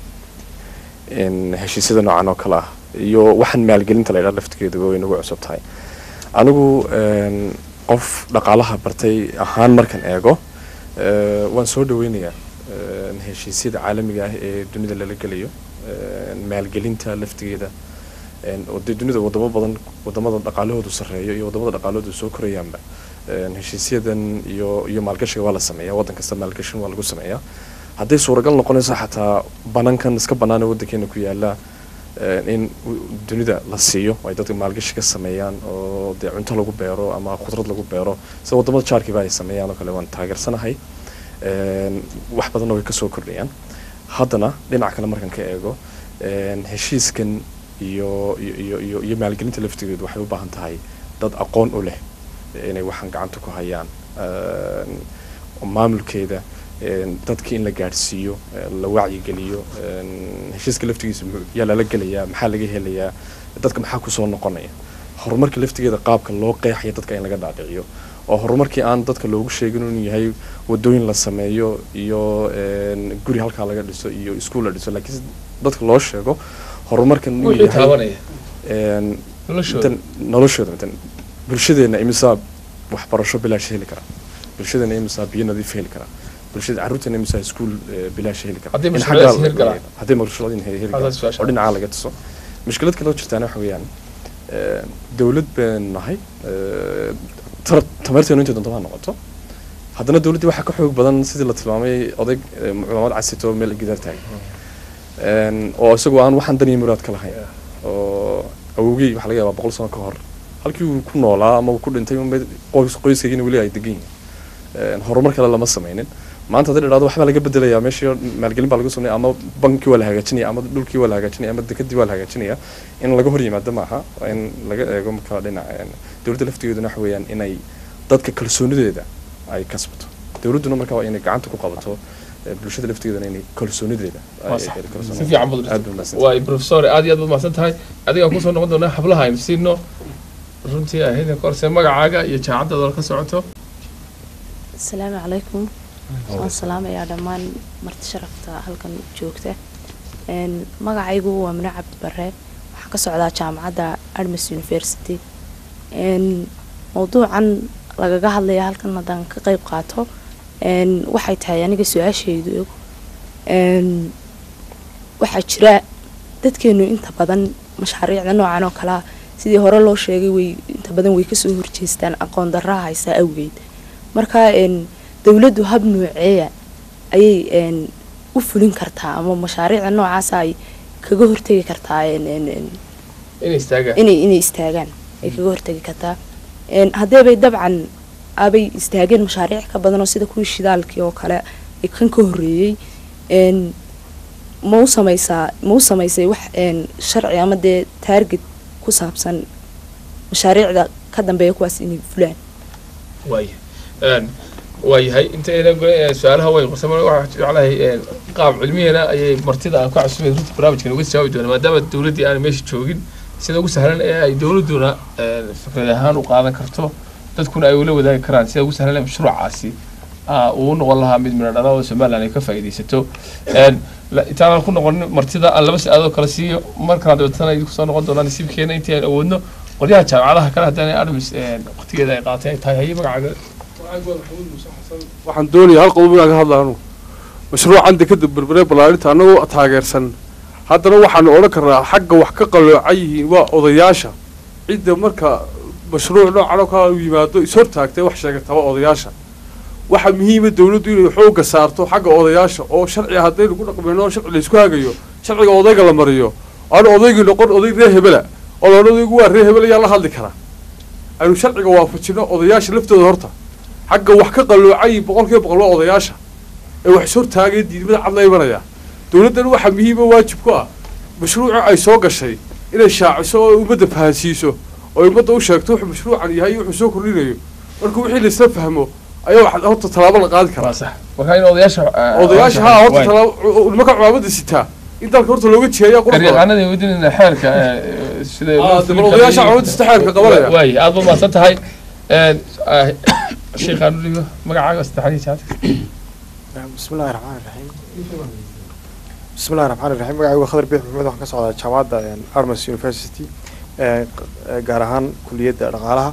Een, heshiisyada noocan oo kale ah iyo waxaan maalgelinta la idhaa laftigeeduba way nagu cusub tahay anigu een, qof dhaqaalaha bartay ahaan markan eego eh, waan soo dhaweynayaa een, heshiisyada caalamiga ah ee dunida lala gelayo een, maalgelinta laftigeeda een, oo dee dunida wadamo badan wadamada dhaqaalahoodu sarreeyo iyo wadamada dhaqaalahoodu soo korayaanba een, heshiisyadan iyo iyo maalgashiga waa la sameeyaa waddan kasta maalgashin waa lagu sameeyaa hadday suuragal noqonayso xataa banankan iska bannaan ee waddankeena ku yaala een, in u- dunida la siiyo oo ay dadka maalgashi ka sameeyaan oo dee cunto lagu beero ama khudrad lagu beero sida wadamada jaarkiiba ay sameeyaan oo kale waan taageersanahay Een, wax badanna way kasoo kordhayaan haddana dhinaca kale markan ka eego een, heshiiskan iyo iyo iyo iyo iyo maalgelinta laftigeedu waxay u baahan tahay dad aqoon u leh inay waxaan gacanta ku hayaan Een, oo maamulkeeda een, dadka in la gaadhsiiyo ee, la wacyigeliyo een, heshiiska laftigiisa muxuu- yaa lala gelayaa maxaa laga helayaa dadka maxaa kusoo noqonaya horumarka laftigeeda qaabka loo qeexaya dadka in laga dhaadhiciyo oo horumarkii aan dadka loogu sheegin inuu yahay wadooyin la sameeyo iyo een, guri halkaa laga dhiso iyo iskuul la dhiso laakiin si dadka loo sheego horumarkan inuu wixii yahay taabanaya een, noloshooda intan noloshooda intan bulshadeena imisaa waxbarasho bilaash heli kara bulshadeena imisaa biyo nadiif heli kara bulshada carruurteena imisaa iskuul eh, bilaash heli kara Haddii In mashruucyadaas xaggaa la- hirgalaan. haddii mashruucyadaas heli heli Hadaas karaan su'aasha. oo dhinacaa laga tuso mushkilad kale oo jirtaana waxa weeyaan eh, dawlad baan nahay eh, tar- tamarteenu intay doonto ha noqoto haddana dawladdii waxaa ka xoog badan sidii la tilmaamay odayg eh, culamad casito meel gidaar taagan Een, oo isagoo aan waxaan dan iyo muraad ka lahayn oo awowgey waxaa laga yaabaa boqol sano ka hor halkii uu ku noolaa ama uu ku dhintay unbay qoys qoyskaygiina weli ay degan yihiin Een, horumar kale lama sameynin maanta haddii la dhahdo waxbaa laga bedelayaa meeshii maalgelin baa lagu sameynaya ama bankii waa la hagaajinaya ama dhulkii waa la hagaajinaya ama dekadii waa la hagaajinaya in laga hor yimaado maaha waa in laga eego marka dhinaca een, dowladda laftigeeduna waxa weeyaan inay dadka kalsoonideeda ay kasbato dowladduna marka waa inay gacanta ku qabato eh, bulshada laftigeeduna inay kalsoonideeda ay- Waa ay sax. kalsooni- si fiican baad aad u buu mahadsan waay professor aad iyo aad baad mahadsan tahay adigaan kusoo noqon doonaa hablaha aynu siino runtii ahayd korse magacaaga iyo jaacaddaada ka socoto asalaamu calaykum waan salaamayaa dhammaan marti sharafta halkan joogta Een, magacaygu waa mine cabdi bare waxaan ka socdaa jaamacadda admis university Een, mowduucan lagaga hadlaya halkan haddaan ka qeyb qaato Een, waxay tahay aniga su-aashaydu Een, waxaa jira dadkeenu inta badan mashaariicda noocan oo kalea sidii hore loo sheegay way inta badan way kasoo horjeestaan aqoon darraa haysaa awgeed marka een, dowladdu hab nooceeya ayay een, u fulin kartaa ama mashaariicda noocaasa ay kaga hortegi kartaa een, een, een, inay istaagaan inay inay istaagaan ay kaga hortegi kartaa Een, haddeebay dabcan abay istaageen mashaariic ka badan oo sida kuwii shidaalkii oo kale ee kan ka horreeyey Een, ma u sameysaa ma u sameysay wax een, sharci ama dee taarget ku saabsan mashaariicda ka dambeeya kuwaas inay fulaan waaya Een, waayahay intayna go- ee, su-aalaha way qarsama waxaa jeclahay een, qaab cilmiyana ayay martida aan ku casuumay runtii barnaamijkan uga jawaabi doona maadaama dowladdii aan meesha joogin sida ugu sahlan ee ay dowladduna een, fikrad ahaan u qaadan karto dadkuna ay ula wadaagi karaan sida ugu sahlan ee mashruucaasi ah, uu u noqon lahaa mid midho dhala oo somaliland ay ka faa'iidaysato Een, la- intaanaan ku noqonin martida aan laba si-aadoo kale siiyo markaan dabeetana idinku soo noqon doonaa nasiibkeena intii aan awoodno qolyaha jaamacadaha kale haddana admis waqtigeeda ay qaatay ay tahay haye magacaaga waxaan doonayaa hal qodob inaan ka hadla anu mashruucan dekada berbere ballaarinta annagoo taageersan haddana waxaanu odhan karnaa xagga wax ka qaloocan yihiin waa odayaasha cidda marka mashruuc noocan oo kale u yimaado ishortaagtay wax sheegataba odayaasha waxaa muhiima dowladdu inay xoogga saarto xagga odayaasha oo sharci haddaynu ku dhaqmayno oo sharci laysku hagayo sharciga odayga la mariyo aanu odaygii noqon oday reer hebela oo loodhan odaygu waa reer hebel ayaa la hadli karaa aynu sharciga waafajino odayaasha laftooda horta xagga wax ka qalloocay boqol kiiba boqol waa odayaasha ee wax is hortaagay diidmada cad la imanaya dowladdan waxaa muhiima waajib ku ah mashruuca ay soo gashay inay shaaciso oo ummadda fahansiiso oo ummadda u sheegto wuxuu mashruucan yahay iyo wuxuu soo kordhinayo marka wixii laisla fahmo ayaa wax horta tallaabo la qaadi karaa waa sax marka in odayaasha odayaasha haa horta tallaabo nimanka cumaamada sitaa in dalka horta looga jeeyaa qurux badan garyaqaanada wadinina xeerka eh, sida Ah, dee bal odayaasha cumaamada sita xeerka qabanaya waaye aad baad mahadsan tahay Een, ah, sheekhaan u dhigo magacaaga saddexaad iyo jaad بسم الله الرحمن الرحيم بسم الله الرحمن الرحيم magacaygu khadar biix maxamed waxaan ka socdaa jaamacadda armas university ee gaar ahaan kuliyadda dhaqaalaha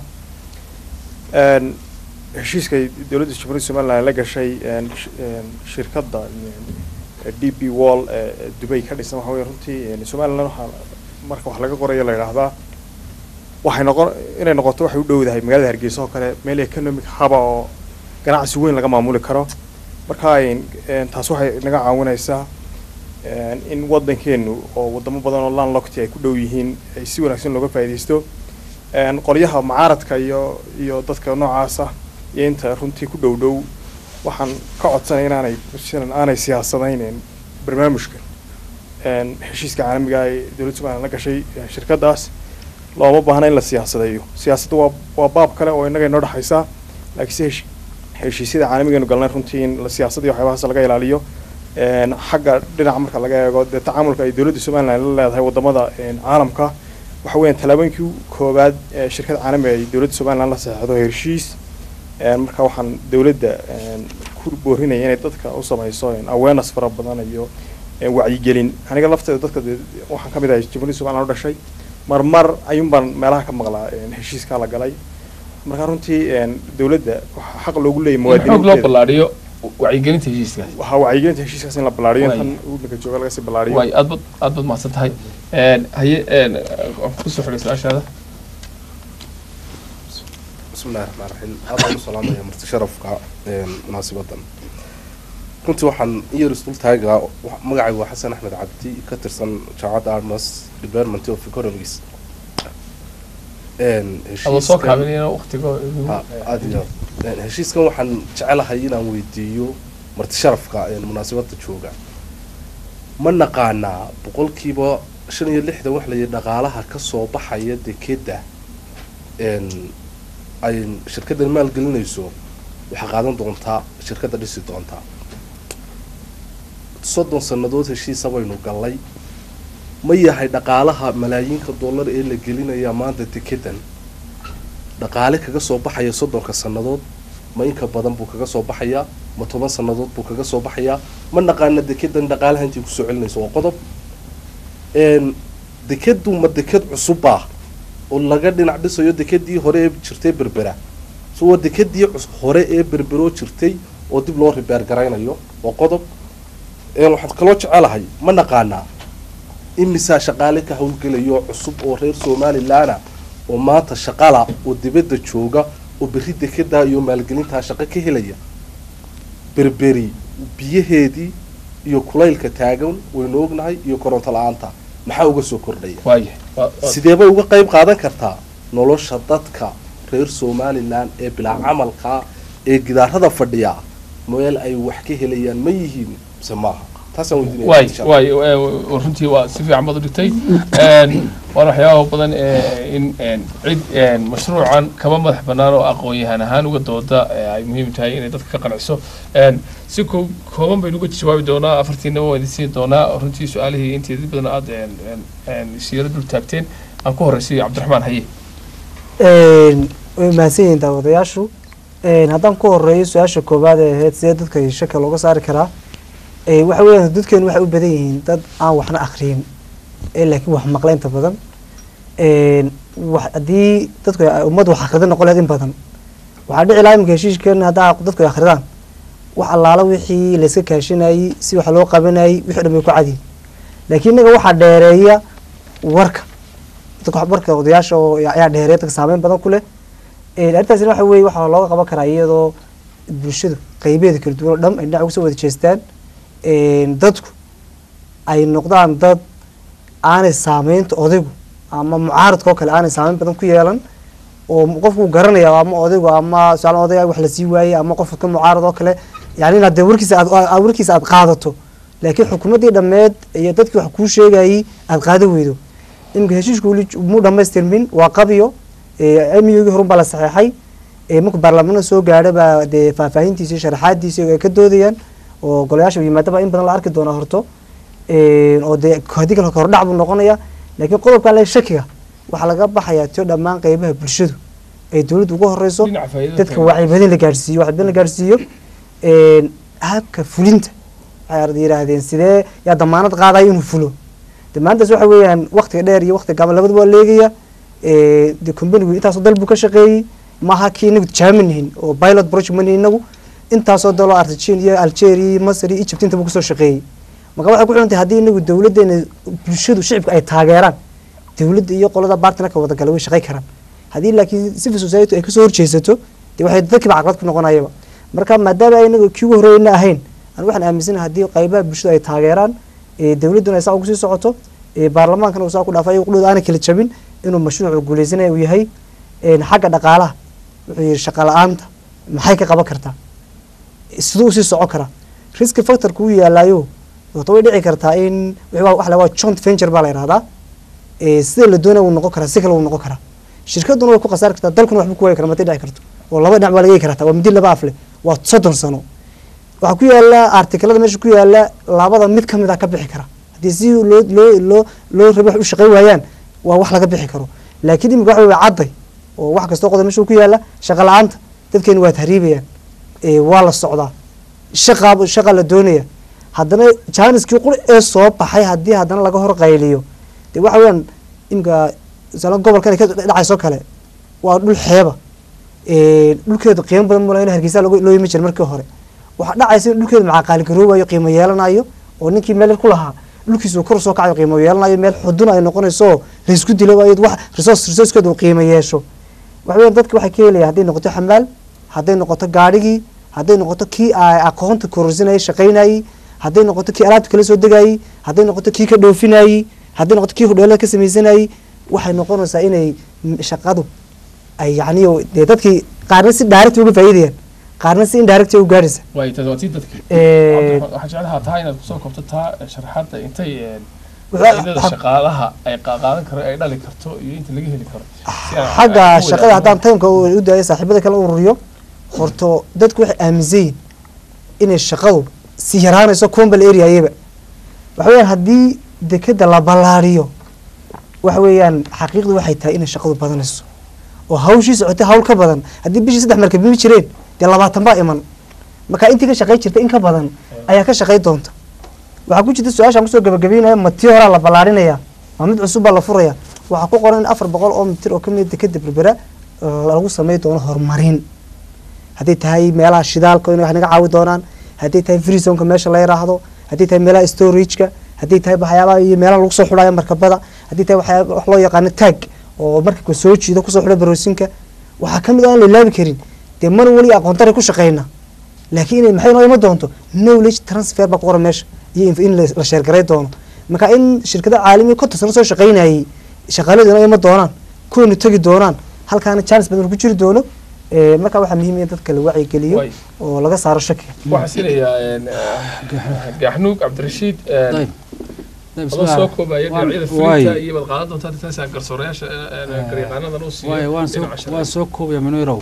Een, heshiiska ay dowladda jamhuuriyadda somaliland la gashay een, sh- een, shirkadda een, d p wall ee dubay ka dhisan waxa weye runtii een, somaliland waxaa marka wax laga qorayo la yidhaahdaa waxay noqon inay noqoto waxay u dhowdahay magaalada hargeysa oo kale meel economic haba oo ganacsi weyn laga maamuli karo marka een, een, taas waxay naga caawinaysaa een, in waddankeenu oo wadamo badan oo landlocked ay ku dhow yihiin ay si wanaagsan looga faa'iidaysto een, qolyaha mucaaradka iyo iyo dadka noocaasa iyo inta runtii ku dhow dhow waxaan ka codsanay inaanay sidan aanay siyaasadaynin barnaamijkan een, heshiiska caalamiga ee dowladda somaliland la gashay ee shirkaddaas looma baahna in la siyaasadeeyo siyaasadda waa waa baab kale oo innaga inoo dhexaysa laakiinse hesh- heshiisyada caalamigeenu galnay runtii in la siyaasadda iyo waxyaabahaas laga ilaaliyo een, xagga dhinaca marka laga eego dee tacaamulka ay dowladda somaliland la leedahay wadamada een, caalamka waxa weeyaan tallaabooyinkii koowaad ee shirkad caalamiga ay dowladda somaliland la saxeexdo heshiis een, marka waxaan dowladda een, ku boorinaya inay dadka u samayso een, awareness fara badan iyo een, wacyigelin aniga lafteeda dadka dee waxaan ka mid ahay jamhuuriyadda somaliland u dhashay marmar ayuun baan meelaha ka maqlaa een, heshiiskaa la galay marka runtii een, dowladda waxaa xaq loogu leeyahay in xoog loo muwaadiniinteeda ballaadhiyo wacyigelinta heshiiskaas waxaa wacyigelinta heshiiskaas in la ballaariyo Waay. intan waddanka jooga laga sii ballaariyo waay aad bad aad baad mahadsan tahay Een, haye een, waan kusoo xidhay su-aashaada بسم الله الرحمن الرحيم هذا السلام يا مرتي شرفك مناسبة runtii waxaan iyar isdul taagaa magacaygu waa xasan axmed cabdi ka tirsan jaamacadda armas department of economics adoo soo kaabinayna waqtigo Ha, aad iyo aad. Een, heshiiskan waxaan jecelahay inaan weydiiyo marti sharafka een, munaasabadda jooga ma naqaanaa boqolkiiba shan iyo lixdan wax layihi dhaqaalaha ka soo baxaya dekeda een, ay shirkaddan maalgelinayso waxaa qaadan doontaa shirkadda dhisi doontaa soddon sannadood heshiisa baynu gallay ma yahay dhaqaalaha malaayiinka dollar ee la gelinaya maanta dekedan dhaqaale kaga soo baxaya soddonka sannadood ma inka badan buu kaga soo baxayaa ma toban sannadood buu kaga soo baxayaa ma naqaana dekedan dhaqaalaha intii kusoo celinayso waa qodob n dekadu ma deked cusubbaa oo laga dhinac dhisayo dekedii hore ee jirtay berbera so waa dekedii cus- hore ee berberoo jirtay oo dib loo ribeer garaynayo waa qodob n waxaan kaloo jecelahay ma naqaanaa imisaa shaqaale ka howlgelayo cusub oo reer somalilaana oo maanta shaqala oo dibadda jooga oo berri dekedaa iyo maalgelintaa shaqo ka helaya berberi biyaheedii iyo kulaylka taagan waynu ognahay iyo koronto la-aanta maxaa uga soo kordhaya waayahay Waa- waa- sideebay uga qayb qaadan kartaa nolosha dadka reer somalilan ee bilaa camalka ee gidaarada fadhiya meel ay wax ka helayaan ma yihiin mise maaha taasaan weydiinaya waay insha Allah. waay ee, runtii waa si fiican baad u dhigtay Een, waana waxyaaba badan ee in een, cid een, mashruucan kama madax bannaan oo aqoon-yahan ahaan uga dooda ee ay muhiim tahay inay dadka ka qanciso Een, si ko- kooban baynu uga jawaabi doonaa afartiinaba waa idin siin doonaa runtii su-aalihii inteedii badan aad een, een, een, siiro dul taagteen aan ku horreysay cabdiraxmaan haye Een, way mahadsan yihiin daawadayaashu Een, haddaan ku horeeyo su-aasha koowaad ee ahayd sidee dadka shaka looga saari karaa Ee, waxa weeyaan dadkeenu waxay u badan yihiin dad aan waxna akhriyin ee laakiin wax maqla inta badan Een, wax haddii dadku ay- ummaddu wax akhrida noqon lahayd in badan waxaa dhici lahaa imika heshiiskeena haddaa dadku ay akhridaan wax allaala wixii layska kaashanayey si wax loo qabanayey wixii o dhan bay ku cadiyin laakiin innaga waxaa dheereeya warka dadka warka odayaasha oo ayaa dheereeya dadka saameyn badan ku leh Een, arrintaasina waxa weeye waxaa looga qaban karaa iyadoo bulshadu qaybeeda kala duwan oo dhan ay dhinac uga soo wada jeestaan Een, dadku ay noqdaan dad aanay saameynta odaygu ama mucaaradka oo kale aanay saameyn badan ku yeelan oo m- qofku uu garanaya ama odaygu ama su-aal odayga wax la sii waayey ama qofka ka mucaarad oo kale yani inaad dee warkiisa aad aad- warkiisa aad qaadato laakiin xukuumaddii dhammeed iyo dadkii wax kuu sheegayey aad qaada weydo iminka heshiisku weli muu dhamaystirmin waa qabiyo amiyogii horun baa la saxeexay ee marka baarlamaanada soo gaadha baa dee faahfaahintiisa iyo sharaxaadiisa ay ka doodayaan oo golayaasha yimaadaba in badan la arki doona horto Een, oo dee haddii kale hordhac buu noqonaya laakiin qodobkan le shakiga waxaa laga baxayaa tio dhammaan qeybaha bulshadu ay dowladdu uga horeyso dhinaca faa'iidada dadka tahay. wacyibadin la gaarsiiyo wacyibadin la gaarsiiyo Een, habka fulinta waxay yidhaahdeen sidee yaa damaanad qaadaya inuu fulo damaanadaas waxa weeyaan waqtiga dheer iyo waqtiga gaaban labadaba waa leegaya Ee, dee companigu intaasoo dal buu ka shaqeeyey maaha kii inagu tijaami nihin oo pilot project mani inagu intaasoo daloo argentine iyo algeria iyo masr iyo egypt intaba kusoo shaqeeyey marka waxay ku xidhan tahay haddii inagu dowladdeena bulshadu shicibka ay taageeraan dowladda iyo qolada bartnerka wada gala way shaqay karaan haddii laakiin civil society ay kasoo horjeesato dee waxay dadkiiba caqabad ku noqonayaba marka maadaama ay inagu kii ugu horreeyna ahayn aan waxaan aaminsanahay haddii qaybaha bulshada ay taageeraan ee dowladduna ay saa ugu sii socoto ee baarlamaankana uu saa ku dhaafay qudhooda aanay kala jabin inuu mashruucu guuleysanaya uu yahay een, xagga dhaqaalaha wuxuu yihi shaqa la-aanta maxay ka qaban kartaa siduu usii socon karaa riski factorka uu yaalaayo wato way dhici kartaa in wixii waa- wax la waa joint venture baa la yidhahdaa ee sida la doonaya wuu noqon karaa si kale wuu noqon karaa shirkaduna way ku khasaari kartaa dalkuna waxba ku waayi kara matay dhici karto oo laba dhinac baa laga heli kartaa waa midi laba af leh waa soddon sano waxaa ku yaala artikelada meesha ku yaala labada mid ka mid a ka bixi kara haddii si loo loo loo loo rabo wax u shaqayn waayaan waa wax laga bixi karo laakiin imika waxa wey cadday oo wax kastoo qodob meesha ku yaala shaqa la-aanta dadkeenu waa tahriibayaan ee waa la socdaa shaqa shaqa la doonaya haddana jaaniskii qur ee soo baxay haddii haddana laga hor qayliyo dee waxa weeyaan imika misala gobolkan ay ka dhacayso kale waa dhul xeeba Ee, dhulkeedu qiimo badan mula in hargeysa looga- loo yimi jira markii hore waxaa dhacaysa in dhulkeedu macaqaaligaroobayo qiimo yeelanayo oo ninkii meel ku lahaa dhulkiisu kor soo kacayo qiimo yeelanayo meel xudun ay noqonayso laysku dilo waayo wax resource resourcekeedu uu qiimo yeesho waxa weeyaan dadka waxay ka helayaan hadday noqoto xamaal hadday noqoto gaadhigii hadday noqoto kii ay aqoonta kororsinayay shaqaynayey hadday noqoto kii alaabta kala soo degayey hadday noqoto kii ka dhoofinayey hadday noqoto kii hodheelada ka sameysanayey waxay noqonaysaa inay m- shaqadu ay yacni oo dee dadkii qaarna si direct uga faa'iidayaan qaarna si indirect u gaadhaysa waay taas waa tii dadkii Ee, Cabdiraxmaan, waxaan jeclahaa taa inaad kusoo koobto taa sharaxaadda intay een, Waxa- faa'iidada waxa- shaqaalaha ay qa- qaadan karo ay dhali karto iyo inta laga heli karo Si aan- xagga aan ku shaqada wadaagno. haddaan taymka u daayo saaxiibada kale ururiyo horto dadku waxay aaminsan yihin inay shaqadu si yaraanayso combal areayaba waxa weeyaan haddii dekeda la ballaariyo waxa weeyaan xaqiiqdu waxay tahay inay shaqadu badanayso oo hawshii socotay hawl ka badan haddii bishii saddex markab imi jireen dee labaatan baa iman marka intii ka shaqay jirta in ka badan ayaa ka shaqay doonta waxaa ku jirta su-aashaan kusoo gabagabeynaya ma tii horaa la ballaarinaya ma mid cusub baa la furaya waxaa ku qoran in afar boqol oo mitir oo kamid dekeda berbera oo lagu samey doono horumarin hadday tahay meelaha shidaalka in wax naga caawi doonaan hadday tahay freezonka meesha la yiraahdo hadday tahay meelaha storageka hadday tahay waxyaabaha iyo meelaha lagu soo xulaya markabada hadday tahay waxyaaba wax loo yaqaano tag oo markabka soo jiido kusoo xula baroosinka waxaa kamid ah aan la ilaabi karin dee mar weli aqoon daray ku shaqeyna laakiin inay maxay noo ima doonto knowledge transfer baa ku qoran meesha iyo in la la sheergaray doono marka in shirkada caalamiga konton sano soo shaqeynayay shaqaaladoona ima doonaan kuwaynu tegi doonaan halkaana chance badan ku jiri doono ee, marka waxaa muhiim in dadka la wacyigeliyo Waay. oo laga saaro shakiga waxaa siinayaa gaxnuug cabdirashiid طيب طيب بسم adoo الله soo koobaya waan- dhinacyada waay. fulinta iyo baad qaadan doontaa intaas garsoorayaasha garyaqaanadan u waay siiyo waan soo dhinaca shaqada. waan soo koobaya manuirow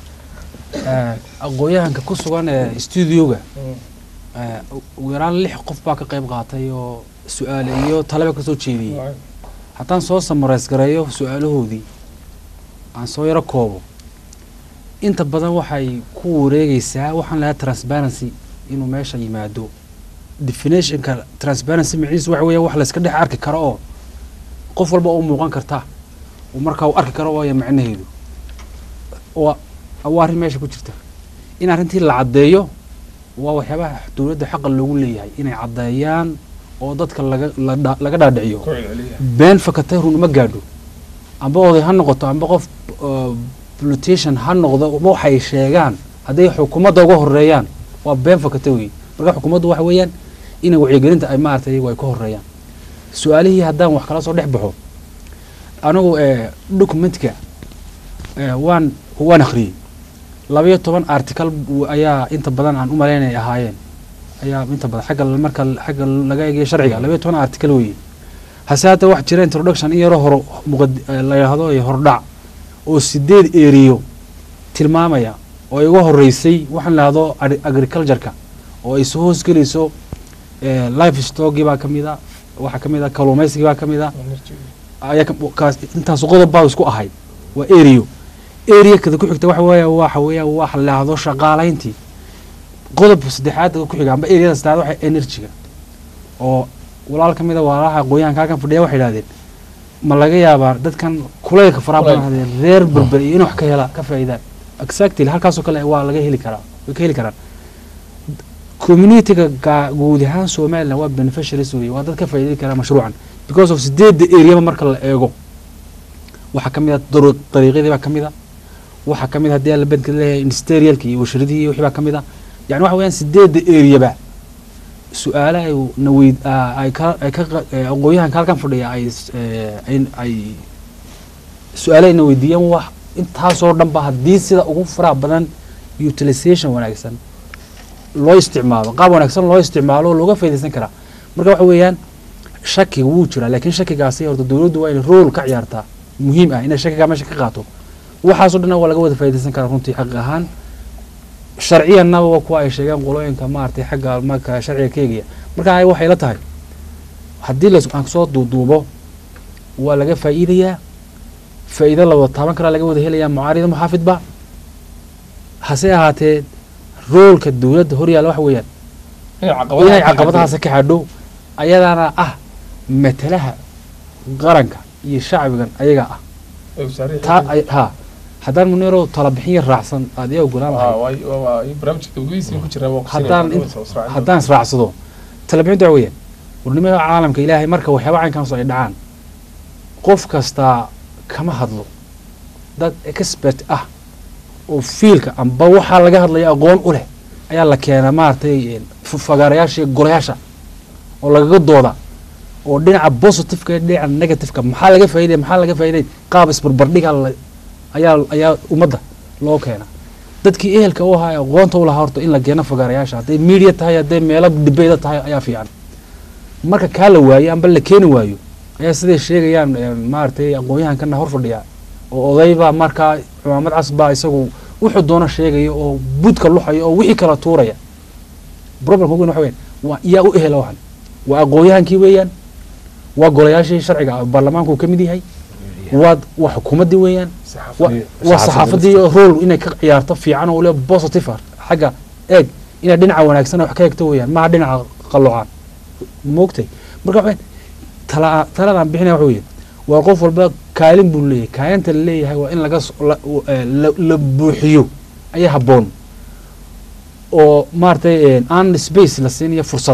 aqoonyahanka ku sugan ee studioga eh, ugu yaraan lix qof baa ka qayb qaatay oo su-aale iyo talaba kasoo jeediyey Waay. haddaan soo samareys gareeyo su-aalahoodii aan soo yaro koobo inta badan waxay ku wareegeysaa waxaan lahaa transparency inuu meesha yimaado definitionka transparency maciisu waxa weeya wax layska dhex arki karo oo qof walba u muuqan karta uu markaa uu arki karo waaya macnaheedu waa waa arrin meesha ku jirta in arrintii la caddeeyo waa waxyaabaha dowladda xaqa loogu leeyahay inay caddeeyaan oo dadka laga la dha- laga dhaadhiciyo Ku celceliya. been fakatay run uma gaadho amba oday ha noqoto amba qof uh, politician ha noqdo ma waxay sheegaan hadday xukuumadda uga horeeyaan waa been fakata wey marka xukuumaddu waxa weeyaan inay wacyigelinta ay maaragtay iyagu ay ka horeeyaan su-aalihii haddaan wax kala soo dhex baxo anigu eh, documentka eh, waan waan akhriyey labayo toban article bu- ayaa inta badan aan u malaynay ahaayeen ayaa inta badan xagga marka xagga laga eegayo sharciga labayo toban article weeye hase hadda wax jira introduction in yaroo horo muqad- eh, la yidhaahdo iyo hordhac oo sideed eriyo tilmaamaya oo iga horeysay waxaan lahdo agricultureka oo ay soo hoosgelayso eh, life stockii baa kamid a waxaa kamid a kalluumaysigii baa kamid a ayaa ka- kaas intaas qodob baa isku ahayd waa erio area kada ku xigta waxa weeya waxa weeya waxa la yidhaahdo shaqaalayntii qodob saddexaad ku xiga amba areada saddexaad waxa energy-ga oo walaal ka mid a walaalaha aqoonyahanka halkan fadhiya waxay idhahdeen ma laga yaabaa dadkan kulaylka faraha badan hadee reer berber iyo in wax ka hela ka faa'iidaan exactly halkaasoo kale waa laga heli karaa way ka heli karaan communityga gaa- guud ahaan somaliland waa beneficiaries wey waa dad ka faa'iidi kara mashruucan because of sideedda areaba marka la eego waxaa ka mid a daru- dariiqyadii baa ka mid a waxaa ka mid a haddii aan la bedka leeyahay industrialka iyo washaradihii iyo wixii baa ka mid a yani waxa weeyaan sideedda areaba su-aale ay na weyd aa- ay ka ay ka qa- ee, aqoonyahanka halkan fadhiya ay s- ee, ay ay su-aale ayna weydiiyeen wax intaasoo dhan ba haddii sida ugu faraha badan utilization wanaagsan loo isticmaalo qaab wanaagsan loo isticmaalo oo looga faaidaysan karaa marka waxa weeyaan shakiga wuu jiraa laakiin shakigaasi horta dowladdu waa inay rool ka ciyaartaa muhiim ah inay shakigaa meesha ka qaato waxaasoo dhan waa laga wada faaidaysan karaa runtii xaq ahaan sharciyanaba waa kuwa ay sheegeen qolooyinka maaragtay xagga marka sharciga ka eegaya marka ay waxay la tahay haddii las aan soo duuduubo waa laga faa'iidayaa faa'iido la wada taaban karaa laga wada helayaa mucaarida muxaafidba hase ahaatee roolka dowladda horyaalla waxa weeyaan inay caqabadahaas ka xadho ayadaana ah matalaha qaranka iyo shacbigan ayaga ah taa ay ha haddaan muniro tala bixin yar raacsan aad iyaa ogolaan lahayd haddaan in- haddaan israacsado tala bixinta waxa weeyaan warnimada caalamka ilaahay marka waxyaaba caynkaas ay dhacaan qof kastaa kama hadlo dad expert ah oo fiilka amba waxaa laga hadlaya aqoon u leh ayaa la keenaa maaragtay een, f- fagaarayaasha iyo golayaasha oo lagaga dooda oo dhinaca positiveka iyo dhinaca negativeka maxaa laga faa'iday maxaa laga faa'iday qaab isbarbardhiga la- ayaa ayaa ummadda loo keena dadkii ehelka u ahaa ee aqoonta u lahaa horta in la keeno fagaarayaasha hadday media tahay hadday meelo dibeyda tahay ayaa fiican marka kaa la waayo amba la keeni waayo ayaa siday sheegayaan een, maaragtay aqoonyahankana hor fadhiya oo odaybaa markaa cumaamad cas baa isagu wuxuu doona sheegaya oo budka luxaya oo wixii kala tuuraya problemka ugu weyn waxa weyan waa yaa u ehela waxan waa aqoonyahankii weeyaan waa golayaashii sharciga baarlamaanku uu ka mid yahay waa waa xukuumaddii weeyaan wa- waa saxaafadii role inay ka ciyaarto fiican oo le positive ah xagga eeg inay dhinaca wanaagsan wax ka eegto weeyaan maaha dhinaca qalloocaan moogtay marka waxay tala taladaan bixinaya waxa weeye waa qof walba kaalin buu leeyahay kaalinta la leeyahay waa in laga s- la- u- eh, la- la buuxiyo ayaa habboon oo maaragtay aan space la siinayo fursad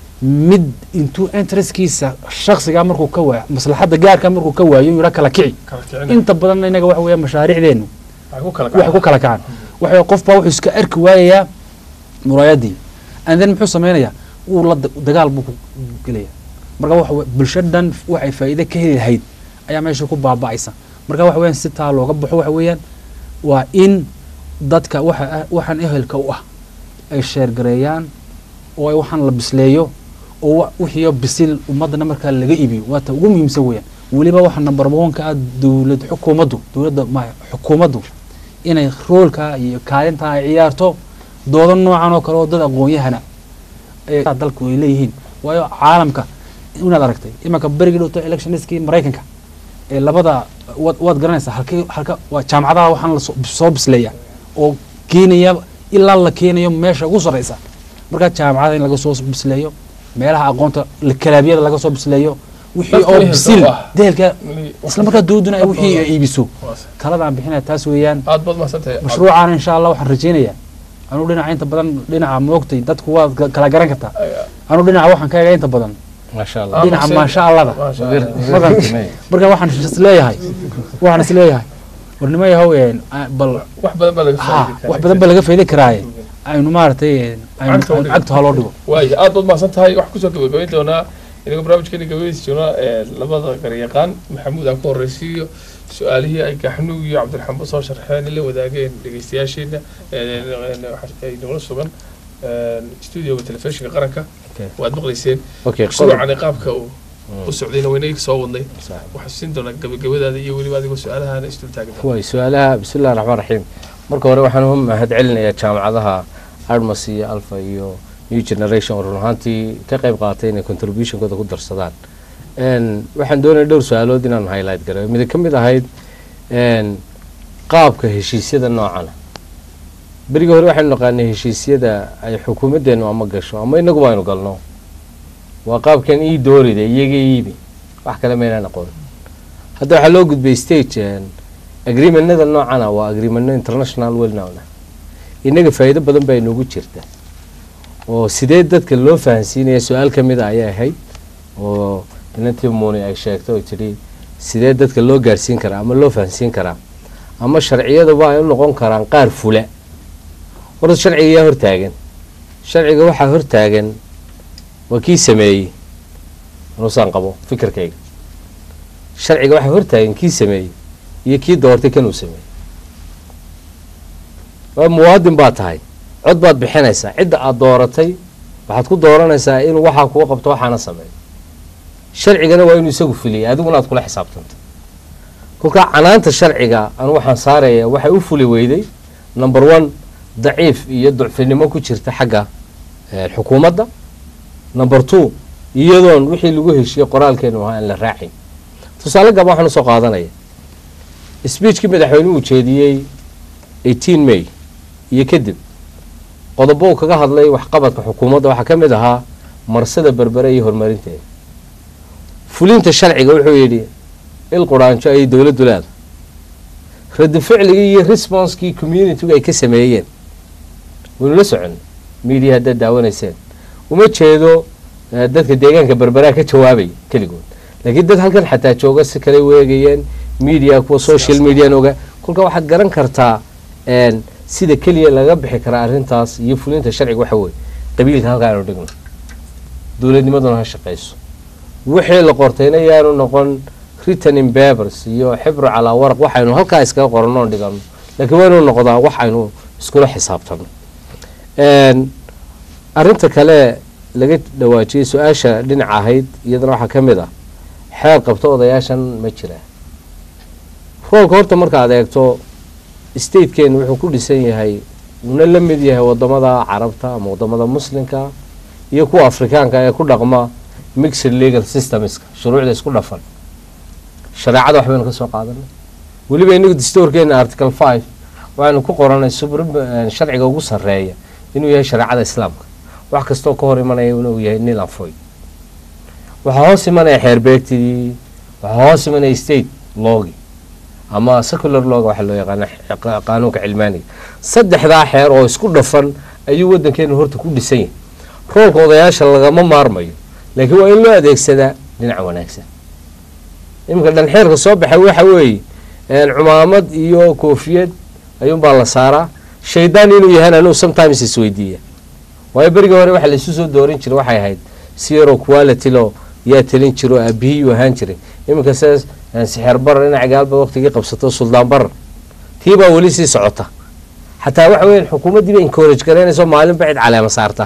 mid intuu interestkiisa shaksiga markuu ka waayo maslaxadda gaarka markuu ka waayo yidhaa kala kici inta badan inaga waxa weeya mashaariicdeenu waxay ku kala kacaan waxa qof baa wuxuu iska arki waayayaa muraayadii and then muxuu sameynayaa wuu la da- dagaal buu ku gelaya marka waxa we- bulshadan waxay faa'iide ka heli lahayd ayaa meesha ku baaba'aysa marka waxa weeyaan si taa looga baxo waxa weeyaan waa in dadka waxa ah- waxaan ehelka u ah ay sheergareeyaan oo ay waxaan la bisleeyo oo wa- wixii bisil ummadana markaa laga iibiyo waa ta ugu muhiimsan weeyaan weliba waxa number one-ka ah dowlad xukuumaddu dowladda ma xukuumaddu inay roolka iyo kaalinta ay ciyaarto doodo noocan oo kale oo dad aqoon-yahana ee dalku ay leeyihiin waayo caalamka inaad aragtay imanka berigii dhowto electioniskii maraykanka ee labada waad waad garanaysaa halkii halka waa jaamacadaha waxaan lasoo soo bisleeya oo keenaya ilaa la keenayo meesha ugu sarreysa markaa jaamacada in laga soo bisleeyo meelaha aqoonta la- kalaabiyada laga soo bisleeyo wixii Dadka oo ehelka bisil u ah. dehelka Mali- isla markaa dooduna ay wixii ay iibiso Waas. taladaan bixinaya taas weeyaan aad baad mahadsantahay mashruucan insha allah waxaan rajeynayaa anuu dhinaca inta badan dhinaca moogtay dadku waad ka- kala garan kartaa anuu dhinaca waxaan ka egaa inta badan maasha allah Ah, dhinaca Hussein. maasha allada Maasha Allah. Markaan- marka waxaan is leeyahay waxaan is leeyahay warnimo yahow een, ah, bal wax badan baa laga ha faa'iidi karaa. wax badan baa laga faa'iidi karaaye aynu maaragtay een, aynu Cagta u aynu dhigo. cagta ha loo dhigo waaya aad baad mahadsan tahay waxaan kusoo gabagabayn doonaa inagoo barnaamijkeena gabagabeysi doonaa ee, labada garyaqaan maxamuud aan ku horreysiiyo su-aalihii ay gaxnuug iyo cabdiraxmaan soo sharxeen la wadaageen dhegeystayaasheena ee, ee, waxa- ay nagala sugan studioga telefishinka qaranka Okay. waad maqlayseen okay mashruucani qaabka uu u socdayna wayna soo wadnay waxaan siin doonaa gabagabadaada iyo weliba adigoo su-aalahaana isdul taagi doona way su-aalaha bismillahi raxmaan raxiim marka hore waxaan u mahad celinayaa jaamacadaha armas iyo alfa iyo new generation oo run ahaantii ka qayb qaatay inay contributionkooda ku darsadaan Een, waxaan doonaya dhowr su-aalood inaan highlight gareeyo mid ka mid ahayd een, qaabka heshiisyada noocana berigii hore waxaynu naqaanay heshiisyada ay xukuumaddeenu ama gasho ama inaguba aynu galno waa qaabkan ii doorida iyaga iibi wax kale maynaan aqoon hadda waxaa loo gudbay stage een, agreementnada noocana waa agreementno international well known ah innaga faa'iido badan baa inoogu jirta oo sidee dadka loo fahansiinaya su-aal ka mid a ayay ahayd oo inantii muuni ay sheegtay oo tidhi sidee dadka loo gaarsiin karaa ama loo fahansiin karaa ama sharciyaduba ay u noqon karaan qaar fula horta sharciga yaa hortaagan sharciga waxaa hortaagan waa kii sameeyey anusaan qabo fikirkayga sharciga waxaa hortaagan kii sameeyey iyo kii doortay kanuu sameeyey waa muwaadin baad tahay cod baad bixinaysaa cidda aad dooratay waxaad ku dooranaysaa inuu waxaa kuga qabto waxaana sameeyo sharcigana waa inuu isagu fuliyay adiguna aad kula xisaabtanta kolkaa canaanta sharciga anu waxaan saaraya waxay u fuli weyday number one daciif iyo ducfinimo ku jirta xagga eh, xukuumadda number two iyadoon wixii lagu heshiiyey qoraalkeenu ahaa aan la raacin tusaale gaba waxaan usoo qaadanaya speechkii madaxweynuhu uu jeediyey 18 may iyo kadib qodobo uu kaga hadlay waxqabadka xukuumadda waxaa ka mid ahaa marsada berbere iyo horumarinteeda fulinta sharciga wuxuu yidhi il quraanjo ayay dowladdu leedahay radi ficligii iyo responsekii communitygu ay ka sameeyeen waynu la socon media haddaad daawanayseen uma jeedo eh, dadka deegaanka berberaa ka jawaabaya keligood laakiin dad halkan xataa jooga si kale weegayeen media kuwa social median oga kolka waxaad garan kartaa een, sida keliya laga bixi karaa arrintaas iyo fulinta sharciga waxa weeye qabiilka halka aanu dhigno dowladnimaduna ha shaqayso wixii la qortayna yaanu noqon written in papers iyo xibru calaa waraq waxaynu halkaa iskaga qoranno oon dhigano laakiin waa inuu noqdaa wax aynu iskula xisaabtano Een, arrinta kale laga dhawaajiyey su-aasha dhinaca ahayd iyadana waxaa ka mid ah xeer qabto odayaashan ma jira roolka horta markaad eegto statekeenu wuxuu ku dhisan yahay uuna la mid yahay wadamada carabta ama wadamada muslimka iyo kuwa afrikaanka ee ku dhaqma mixed legal systemska shuruucda isku dhafan shareecada waxbaynu ka soo qaadanay weliba inagu dastuurkeena article five waxaynu ku qoranay supreme sharciga ugu sarreeya inuu yahay shareecada islaamka wax kastoo ka hor imanaya inuu yahay nil anfoy waxaa hoos imanaya xeerbeegtidii waxaa hoos imanaya state loogi ama secular looga waxa loo yaqaana qa- qaanuunka cilmaaniga saddexdaa xeer oo isku dhafan ayuu waddankeenu horta ku dhisan yahay roolka odayaasha lagama maarmayo laakiin waa in loo adeegsadaa dhinaca wanaagsan iminka dhanxeerka soo baxay waxa weeye een, cumaamad iyo koofiyad ayuunbaa la saaraa shaydaan inuu yahana anuu sometimes isweydiiya waayo berigii hore waxa laisu soo doorin jiray waxay ahayd zero quality lo yaa talin jiro aabihiyuu ahaan jiray iminka sidaas een, sixir barar dhinaca gaalba waqtigii qabsato suldaan barar tii baa weli sii socota xataa waxa weeyaan xukuumaddii bay encourage garaynayso maalinba cid caleema saarta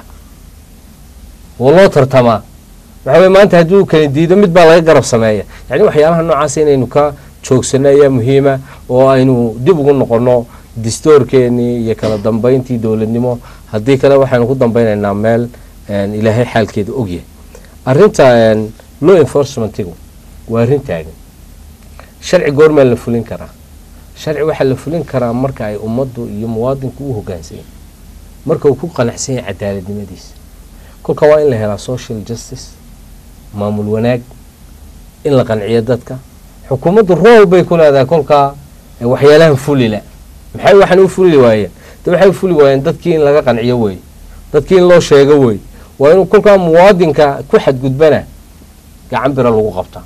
oo loo tartamaa waxa weye maanta hadduu kala diido mid baa laga garab sameeya yacni waxyaalaha noocaas inaynu ka joogsano ayaa muhiima oo aynu dib ugu noqono distoorkeenii iyo kala dambayntii dowladnimo haddii kale waxaynu ku dambaynaynaa meel een, ilaahay xaalkeeda ogyahay arrinta een, law enforcementigu waa arrin taagan sharci goormaa la fulin karaa sharci waxaa la fulin karaa marka ay ummaddu iyo muwaadinku u hoggaansan yahay marka uu ku qanacsan yahay cadaaladnimadiisa kolka waa in la helaa social justice maamul wanaag in la qanciyo dadka xukuumaddu rool bay ku leedahay kolkaa ee waxyaalahan fulila maxay waxaan u fuli waayeen de waxay u fuli waayeen dadkii in laga qanciyo wey dadkii in loo sheego wey waa inuu kolkaa muwaadinka ku xadgudbana gacan bira lagu qabtaa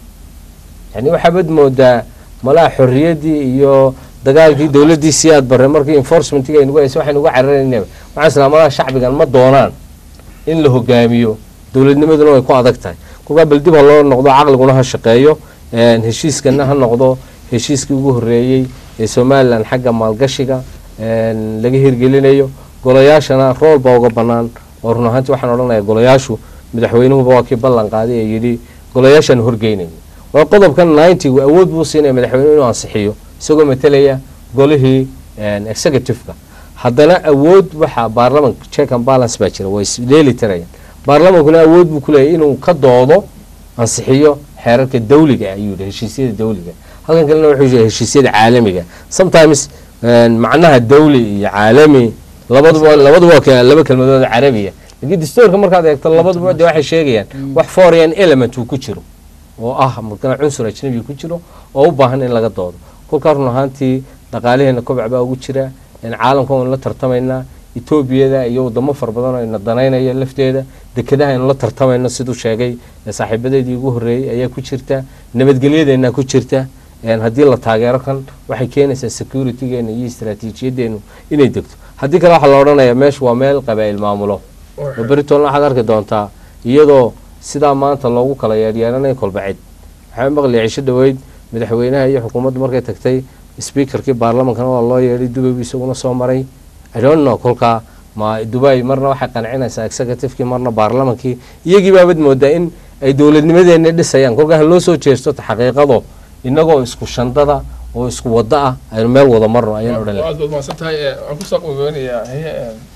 yani waxaabad moodaa malaha xorriyaddii iyo dagaalkii dowladdii siyaad barre markii enforcementiga aynugu haysa waxaynu uga cararaynaba waxaan islaa malaha shacbigan ma doonaan in la hogaamiyo dowladnimaduna way ku adag tahay kolkaa bal dib ha loo noqdo caqliguna ha shaqeeyo een, heshiiskana ha noqdo heshiiskii ugu horreeyey ee somalilan xagga maalgashiga een, laga hirgelinayo golayaashana rool baa uga bannaan oo run ahaantii waxaan odhanayaa golayaashu madaxweynuhuba waa kii ballan qaaday ee yidhi golayaashaan horgeynaya waa qodobkan ninety-gu awood buu siinaya madaxweynuhu inuu ansixiyo isagoo matelaya golihii een, executive-ka haddana awood waxaa baarlamanka check and balance baa jira way isdheeli tirayaan baarlamankuna awood buu ku leeyahy inuu ka doodo ansixiyo xeerarka dawliga ah ayuu yidhi heshiisyada dawliga halkan kalena wuxuu yidhi heshiisyada caalamiga sometimes een, macnaha dawli iyo caalami labaduba labaduba waa ka- laba kelmadood oo carabiya laakiin dastuurka markaad eegto labaduba de waxay sheegayaan wax foreign element uu ku jiro oo ah markana cunsur ajnabi ku jiro oo u baahan in laga doodo kolkaa run ahaantii dhaqaalaheena kobac baa ugu jira in caalamka waynu la tartamaynaa etoobiyada iyo wadamo fara badan oo ina danaynaya lafteeda dekedaha aynu la tartamayno siduu sheegay ee saaxiibadeedii ugu horreeyey ayaa ku jirta nabadgelyadeena ku jirta een, haddii la taageero kan waxay keenaysaa securitygeena iyo istaraatiijiyadeenu inay degto haddii kale waxaa la odhanayaa meeshu waa meel qabaa'il maamulo oo beritoolna waxaad arki doontaa iyadoo sidaa maanta loogu kala yeeryeeranaya kolbacid waxaa maqlaya cisho dhoweyd madaxweynaha iyo xukuumaddu markay tagtay speakerkii baarlamankana waa loo yeedhay dubay buu isaguna soo maray i don't know kolkaa ma dubai marna waxay qancinaysaa executivekii marna baarlamankii iyagii baabad moodaa in ay dowladnimadeena dhisayaan kolkaa ha loo soo jeesto ta xaqiiqado inagoo isku shandada oo isku wado ah aynu meel wada marno ayaan odhan lahay aad baad mahadsan tahay ee, waxaan kusoo qogoonayaa heye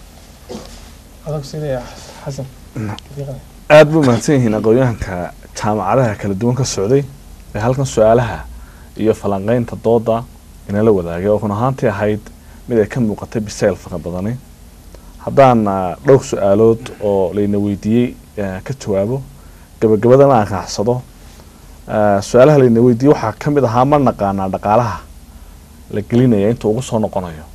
adag siinaya xasan aad buu mahadsan yihiin aqoon-yahanka jaamacadaha kala duwan ka socday ee halkan su-aalaha iyo falanqeynta dooda inala wadaagay oo run ahaantii ahayd mid ay ka muuqatay bisayl fara badani haddaan ah, dhowr su-aalood oo layna weydiiyey ah, ka jawaabo gabagabadana aan raacsado ah, su-aalaha layna weydiiyey waxaa ka mid ahaa ma naqaanaa dhaqaalaha la gelinaya inta ugu soo noqonayo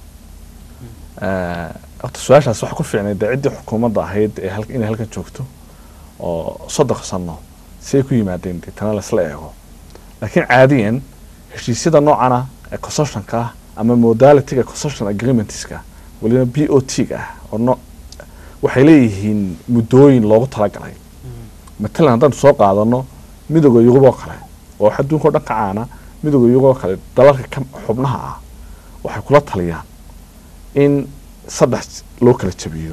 Ah, horta su-aashaas waxa ku fiicnay dee ciddii xukuumadda ahayd ee hal- inay halkan joogto oo soddon sano siay ku yimaadeen dee tana laisla eego laakiin caadiyan heshiisyada noocana ee concessionka ah ama modalityga concession agreementska weliba b o t ga ah oo no waxay leeyihiin muddooyin loogu talagalay matalan haddaan soo qaadano midooda yurub oo kale oo wax adduunka o dhan ka caana midooda yurub oo kale dalalka ka xubnaha ah waxay kula taliyaan in saddex loo kala jabiyo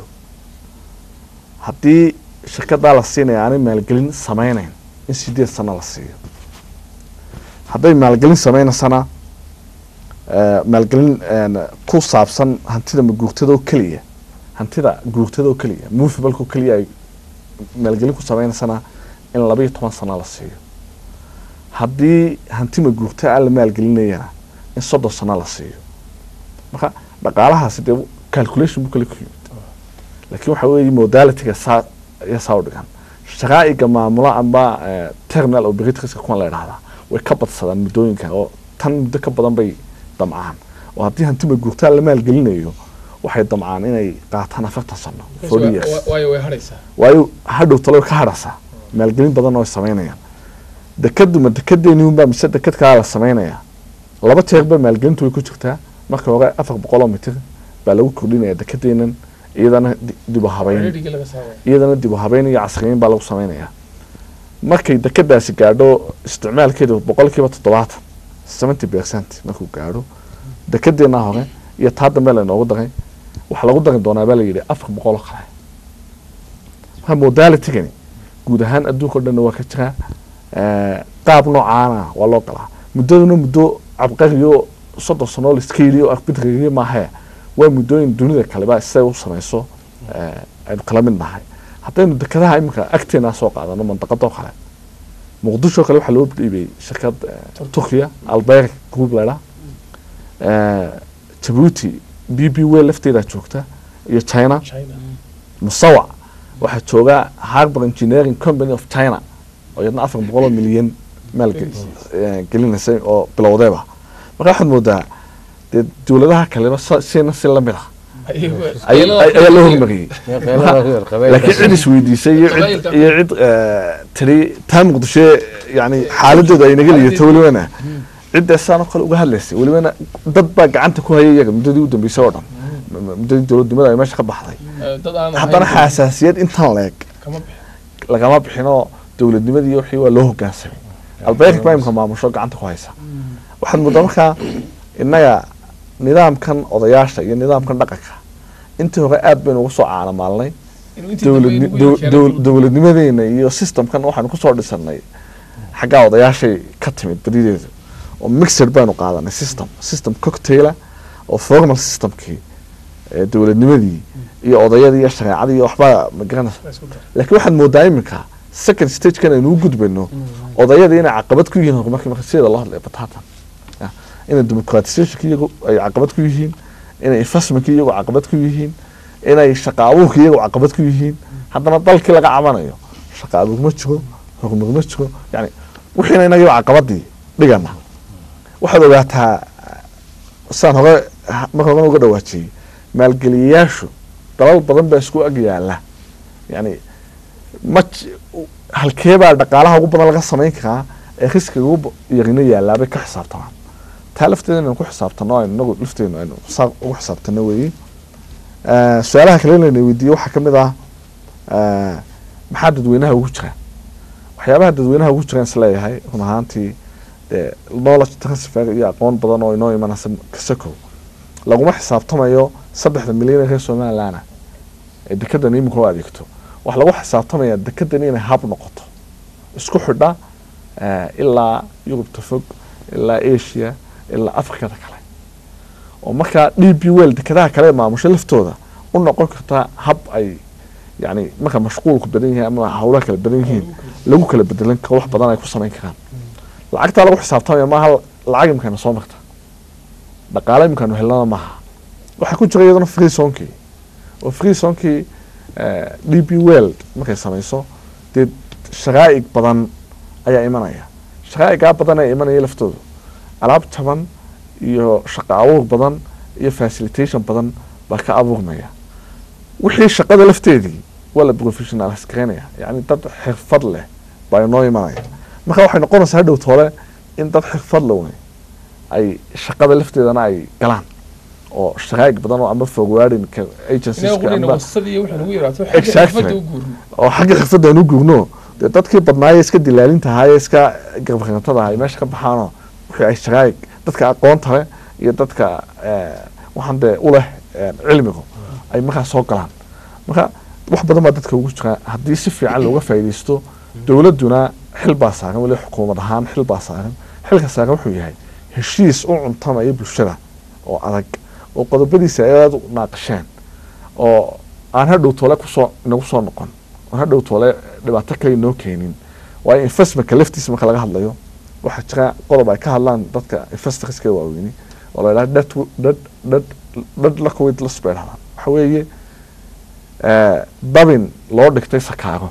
haddii shirkadaa la siinaya aanay maalgelin sameyneyn in sideed sano la siiyo hadday maalgelin sameynaysana eh, maalgelin een, ku saabsan hantida maguurtada oo keliya hantida guurtada oo keliya movebalka oo keliya ay maalgelin ku sameynaysana in laba iyo toban sano la siiyo haddii hantima guurta aan la maalgelinayana in soddon sano la siiyo marka dhaqaalahaasi dee calculation buu kale ku yimid laakiin waxa weeye modalityga saa iyo saa u dhigan shaqaa'iga maamulo amba eh, terminal operatorska kuwan la idhahdaa way ka badsadaan muddooyinka oo tan muddo ka badan bay damcaan oo haddii hantima guurtaa la maalgelinayo waxay damcaan inay qaataan afartan sano forty years waayo way hadhaysaa waayo hadhow talo ka hadhaysaa maalgelin badan oo ay samaynayaan dekaduma dekedeeni unbaa mise deked kalaa la samaynayaa laba jeerba maalgelintu way ku jirtaa marka hore afar boqoloo mitir baa lagu kordhinaya dekedeenan iyadana di- dib u habeyn Reerigii laga saaraya. iyadana dib u habeyn iyo casriyeyn baa lagu samaynayaa markay dekedaasi gaadho isticmaalkeedu boqolkiiba toddobaatan seventy percent markuu gaadho dekedeena hore iyo taa dambe laynoogu daray waxaa lagu dari doonaa baa layidhi afar boqol oo kale marka modalitigani guud ahaan adduunka o dhanna waa ka jiraa Eh, qaab noocaana waa loo galaa muddaduna muddo cabqariyo soddon sanoo laiska yidhi oo arbitrig maahee waa muddooyin dunida kaleba siday u samayso eh, aynu kala mid nahay haddaynu dekedaha iminka agteena soo qaadano mandaqadoo kale muqdisho kale waxaa loo dhiibay shirkad eh, turkiya alberg group ladha jabuuti b b w lafteedaa joogta iyo china musawac waxaa jooga harbour engineering company of china oo iyadna afar boqol oo milyan maal gelinaysay oo bilowdeeba marka waxaad moodaa dee dowladaha kaleba sa- sina si lamid ah ay- ay- ayaa loo hormariyey Marka- laakiin cid isweydiisay iyo cid iyo cid eh, tiri taa muqdisho yani xaaladooda ay naga liidato welibana cidda saan oo kale uga hadlaysay welibana dad baa gacanta ku hayay iyaga muddadii u dambeysay oo dhan M- m- muddadii dowladnimada ay meesha ka baxday dad aan haddana ahayn- xasaasiyad intan leeg kama bixin. lagama bixinoo dowladnimadii iyo wixii waa loo hogaansamay albeerka baa imka maamusho gacanta ku haysa waxaad moodaa markaa innaga nidaamkan odayaasha iyo nidaamkan dhaqanka intii hore aad baynu uga soo caanamaalnay Inuu intii dambe dowladni- inagu dow- yeelkeenay dow- dhulka. dowladnimadeena iyo systemkan waxaanu kusoo dhisanay xaggaa odayaashay ka timid badideedu oo mixed baynu qaadanay system system cocktaila oo formal systemkii ee dowladnimadii iyo odayadii iyo shareecadii iyo waxbaa magaranaysa laakiin waxaad moodaa iminka second stagekan aynu u gudbayno odayadii inay caqabad ku yihiin horumarkii marka sideeda loo hadlaya batatan Ya, inay democratizationka iyagu ay caqabad ku yihiin inay investmentka iyagu caqabad ku yihiin inay shaqa abuurka iyagu caqabad ku yihiin haddana dalkii laga cabanayo shaqa abuur ma jiro horumar ma jiro yani wixiina inaga caqabadii dhigana waxaad ogaataa saan hore marka hore uga dhawaajiyey maalgeliyayaashu dalal badan baa isku ag yaala yani ma j- halkeebaa dhaqaalaha ugu badan laga samayn karaa ee riskiga ugu yarina yaalaabay ka xisaabtamaan taa lafteeda inaynu ku xisaabtano aynu inagu lafteenu aynu saa ugu xisaabtano weeye Eh, su-aalaha kale layna weydiiye waxaa ka mid ah eh, maxaa dadweynaha ugu jira waxyaabaha dadweynaha ugu jiraan isleeyahay run ahaantii dee knowledge transfer iyo aqoon badan oo inoo imanaysa kasakow laguma xisaabtamayo saddexda milyan ee reer somaliland ee dekedan iminka u adeegto waxaa lagu xisaabtamayaa dekedan inay hab noqoto isku xidha eh, ilaa yurubta fog ilaa asia ilaa afrikada kale oo markaa d b well dekedaha kale ee maamusho laftooda u noqon karta hab ay yani marka mashquulku badan yahay ama hawlaha kala badan yihiin lagu kala bedelan karo wax badan ay ku samayn karaan lacagtaa lagu xisaabtamaya maaha lacag imikaana soo marta dhaqaale imikaanu helnana maaha waxaa ku jira iyadana free sonkii oo free sonkii d b world markay samayso dee shaqaa'ig badan ayaa imanaya shaqaa'igaa badan ee imanaya laftoodu alaab jaban iyo shaqo abuur badan iyo facilitation badan baa ka abuurmaya wixii shaqada lafteedii waa la professionalize gareynaya yani dad xirfad leh baa inoo imanaya marka waxay noqonaysaa hadhow toole in dad xirfad leh wey ay shaqada lafteedana ay galaan oo shaqaa'ig badan oo ama forwarding agencies Inaga qudhayna wasad iyo wixii nagu yaraato xagga Exactly. xirfadda u guurno oo xagga xirfadda aan u guurno dee dadkii badnaaye iska dilaalinta ahaye iska garbaqatantada ahay meesha ka baxaano wixii ay shaqaa'ig dadka aqoonta leh iyo dadka eh, waxaan dee u leh eh, cilmigu ay markaa soo galaan marka wax badan baa dadka ugu jira haddii si fiican looga faa'iidaysto dowladduna xil baa saaran weli xukuumad ahaan xil baa saaran xilka saaran wuxuu yahay heshiis u cuntamaya bulshada oo adag oo qodobadiisa ay aad u naaqasheen oo aan hadhow toole kusoo inagu soo noqon oo hadhow toole dhibaato kale inoo keenin waayo investmentka laftiisa marka laga hadlayo waxaa jira qodob ay ka hadlaan dadka investorska waaweyni oo la yidhaha dad dad dad dad la kuwid las bay dhahdaan waxa weeye eh, dabin loo dhigtay sakaago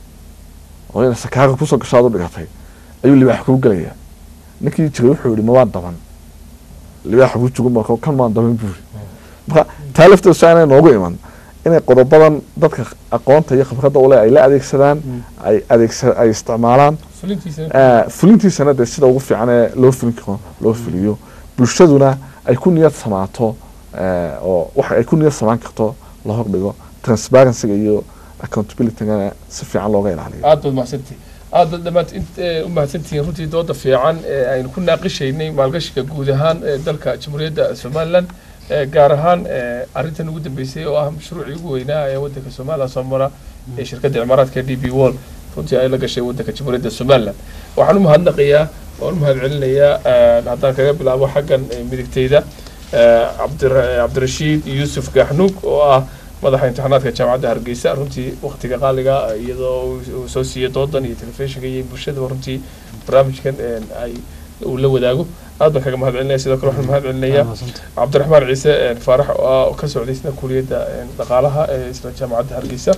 oo ina sakaago kusoo gasho aad u dhigatay ayuu libaax kuu gelaya ninkii jiray wuxuu yihi mawaan daban libaax ugu jugun marka kan maan daban buuri marka taa lafteedu si aanay noogu iman inay qodobadan dadka aqoonta iyo khibradda ule ay la adeegsadaan ay adeegsa ay isticmaalaan Eh, fulintiisana dee sida ugu fiican ee loo fulin karo loo fuliyo bulshaduna ay ku niyad samaato eh, oo waxa ay ku niyad samaan karto la hordhigo transparencyga iyo accountabilitygana si fiican looga ilaaliyo aad baad mahadsantihin aad baad dhammaant int eh, u mahadsantihiin runtii dooda fiican ee aynu ku naaqishaynay maalgashiga guud ahaan ee dalka jamhuuriyadda somalilan eh, gaar ahaan eh, arrintan ugu dambeysay oo ah mashruucii ugu weynaa ee waddanka somalilan soo mara ee shirkadda cimaaraadka d b wall runtii ay la gashay waddanka jamhuuriyadda somalilan waxaan u mahadnaqayaa waan u mahadcelinayaa eh, haddaan kaga bilaabo xaggan eh, midigtayda eh, cabdir- cabdirashiid yuusuf gaxnuug oo ah madaxa imtixaanaadka jaamacadda hargeysa runtii waqtiga qaaliga iyadoo uu- uu soo siiyey doodan iyo telefishinka iyo bulshadaba runtii barnaamijkan een, ay uu la wadaago aad baan kaga mahad celinaya sidoo kale waxaan mahad celinayaa cabdiraxmaan ciise een, faarax oo ah- oo ka socday isna kuliyadda een, dhaqaalaha ee isla jaamacadda hargeysa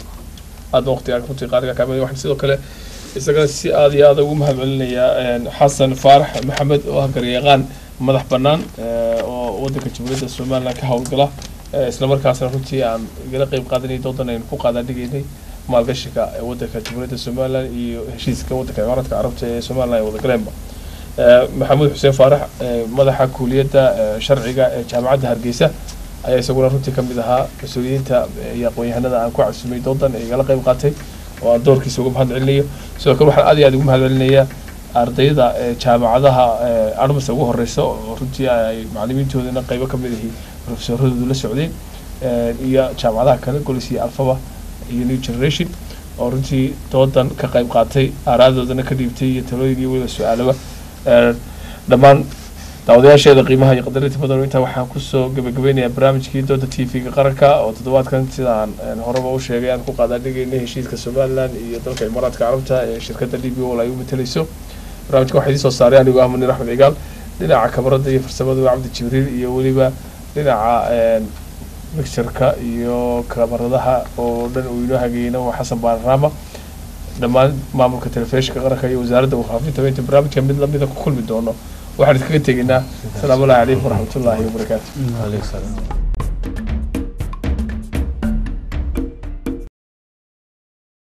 aad baan waqtigaa runtii qaaliga kaamil waxaan sidoo kale isaga si aad iyo aad ugu mahad celinayaa een, xasan faarax maxamed oo ah garyaqaan madax bannaan eh, oo waddanka jamhuuriyadda somalilan ka howlgala Eh, isla markaasna runtii aan igala qeyb qaadanay doodan aynu ku qaadaadhigaynay maalgashiga ee waddanka jamhuuriyadda somalilan iyo heshiiska waddanka imaaraadka carabta ee somalilan ay wadagaleen maxamuud xuseen faarax eh, madaxa kuuliyadda eh, sharciga ee jaamacadda hargeysa ayaa isaguna runtii ka mid ahaa mas-uuliyiinta eh, iyo aqoon-yahanada aan ku casumay doodan ee igala qeyb qaatay oo aan doorkiisa uga mahad celinayo sidoo kale waxaan aad iyo aad ugu mahad celinayaa ardayda eh, jaamacadaha eh, armas ugu horeysa oo runtii ay macalimiintoodana qeybo ka mid ahi profesoradoodu la socdeen eh, iyo jaamacadaha kale golis iyo alfaba iyo new generation oo runtii doodan ka qayb qaatay aaraadoodana ka dhiibtay iyo talooyin iyo weliba su-aalaba Eh, dhammaan daawadayaasheeda qiimaha iyo qadarinta badan intaa waxaan kusoo gabagabeynayaa barnaamijkii dooda t v-ga qaranka oo toddobaadkan sidaan een, horeba u sheegay aan ku qaadaadhigaynay heshiiska somalilan iyo dalka imaaraadka carabta ee shirkadda d b ol ay u matalayso barnaamijka waxaa idiin soo saaray anigoo ah munir axmed cigaal dhinaca kamarada iyo farsamada waa cabdi jibriil iyo weliba dhinaca een, mixturka iyo kamaradaha oo dhan uu inoo hagayeyna waa xasan baararaama dhammaan maamulka telefishinka qaranka iyo wasaaradda warfaafinta inta barnaamijka mid lamida ku kulmi doono waxaan idinkaga tegaynaa asalaamu allahi calaykum waraxmatullaahi wabarakaatu Waalaikum salaam.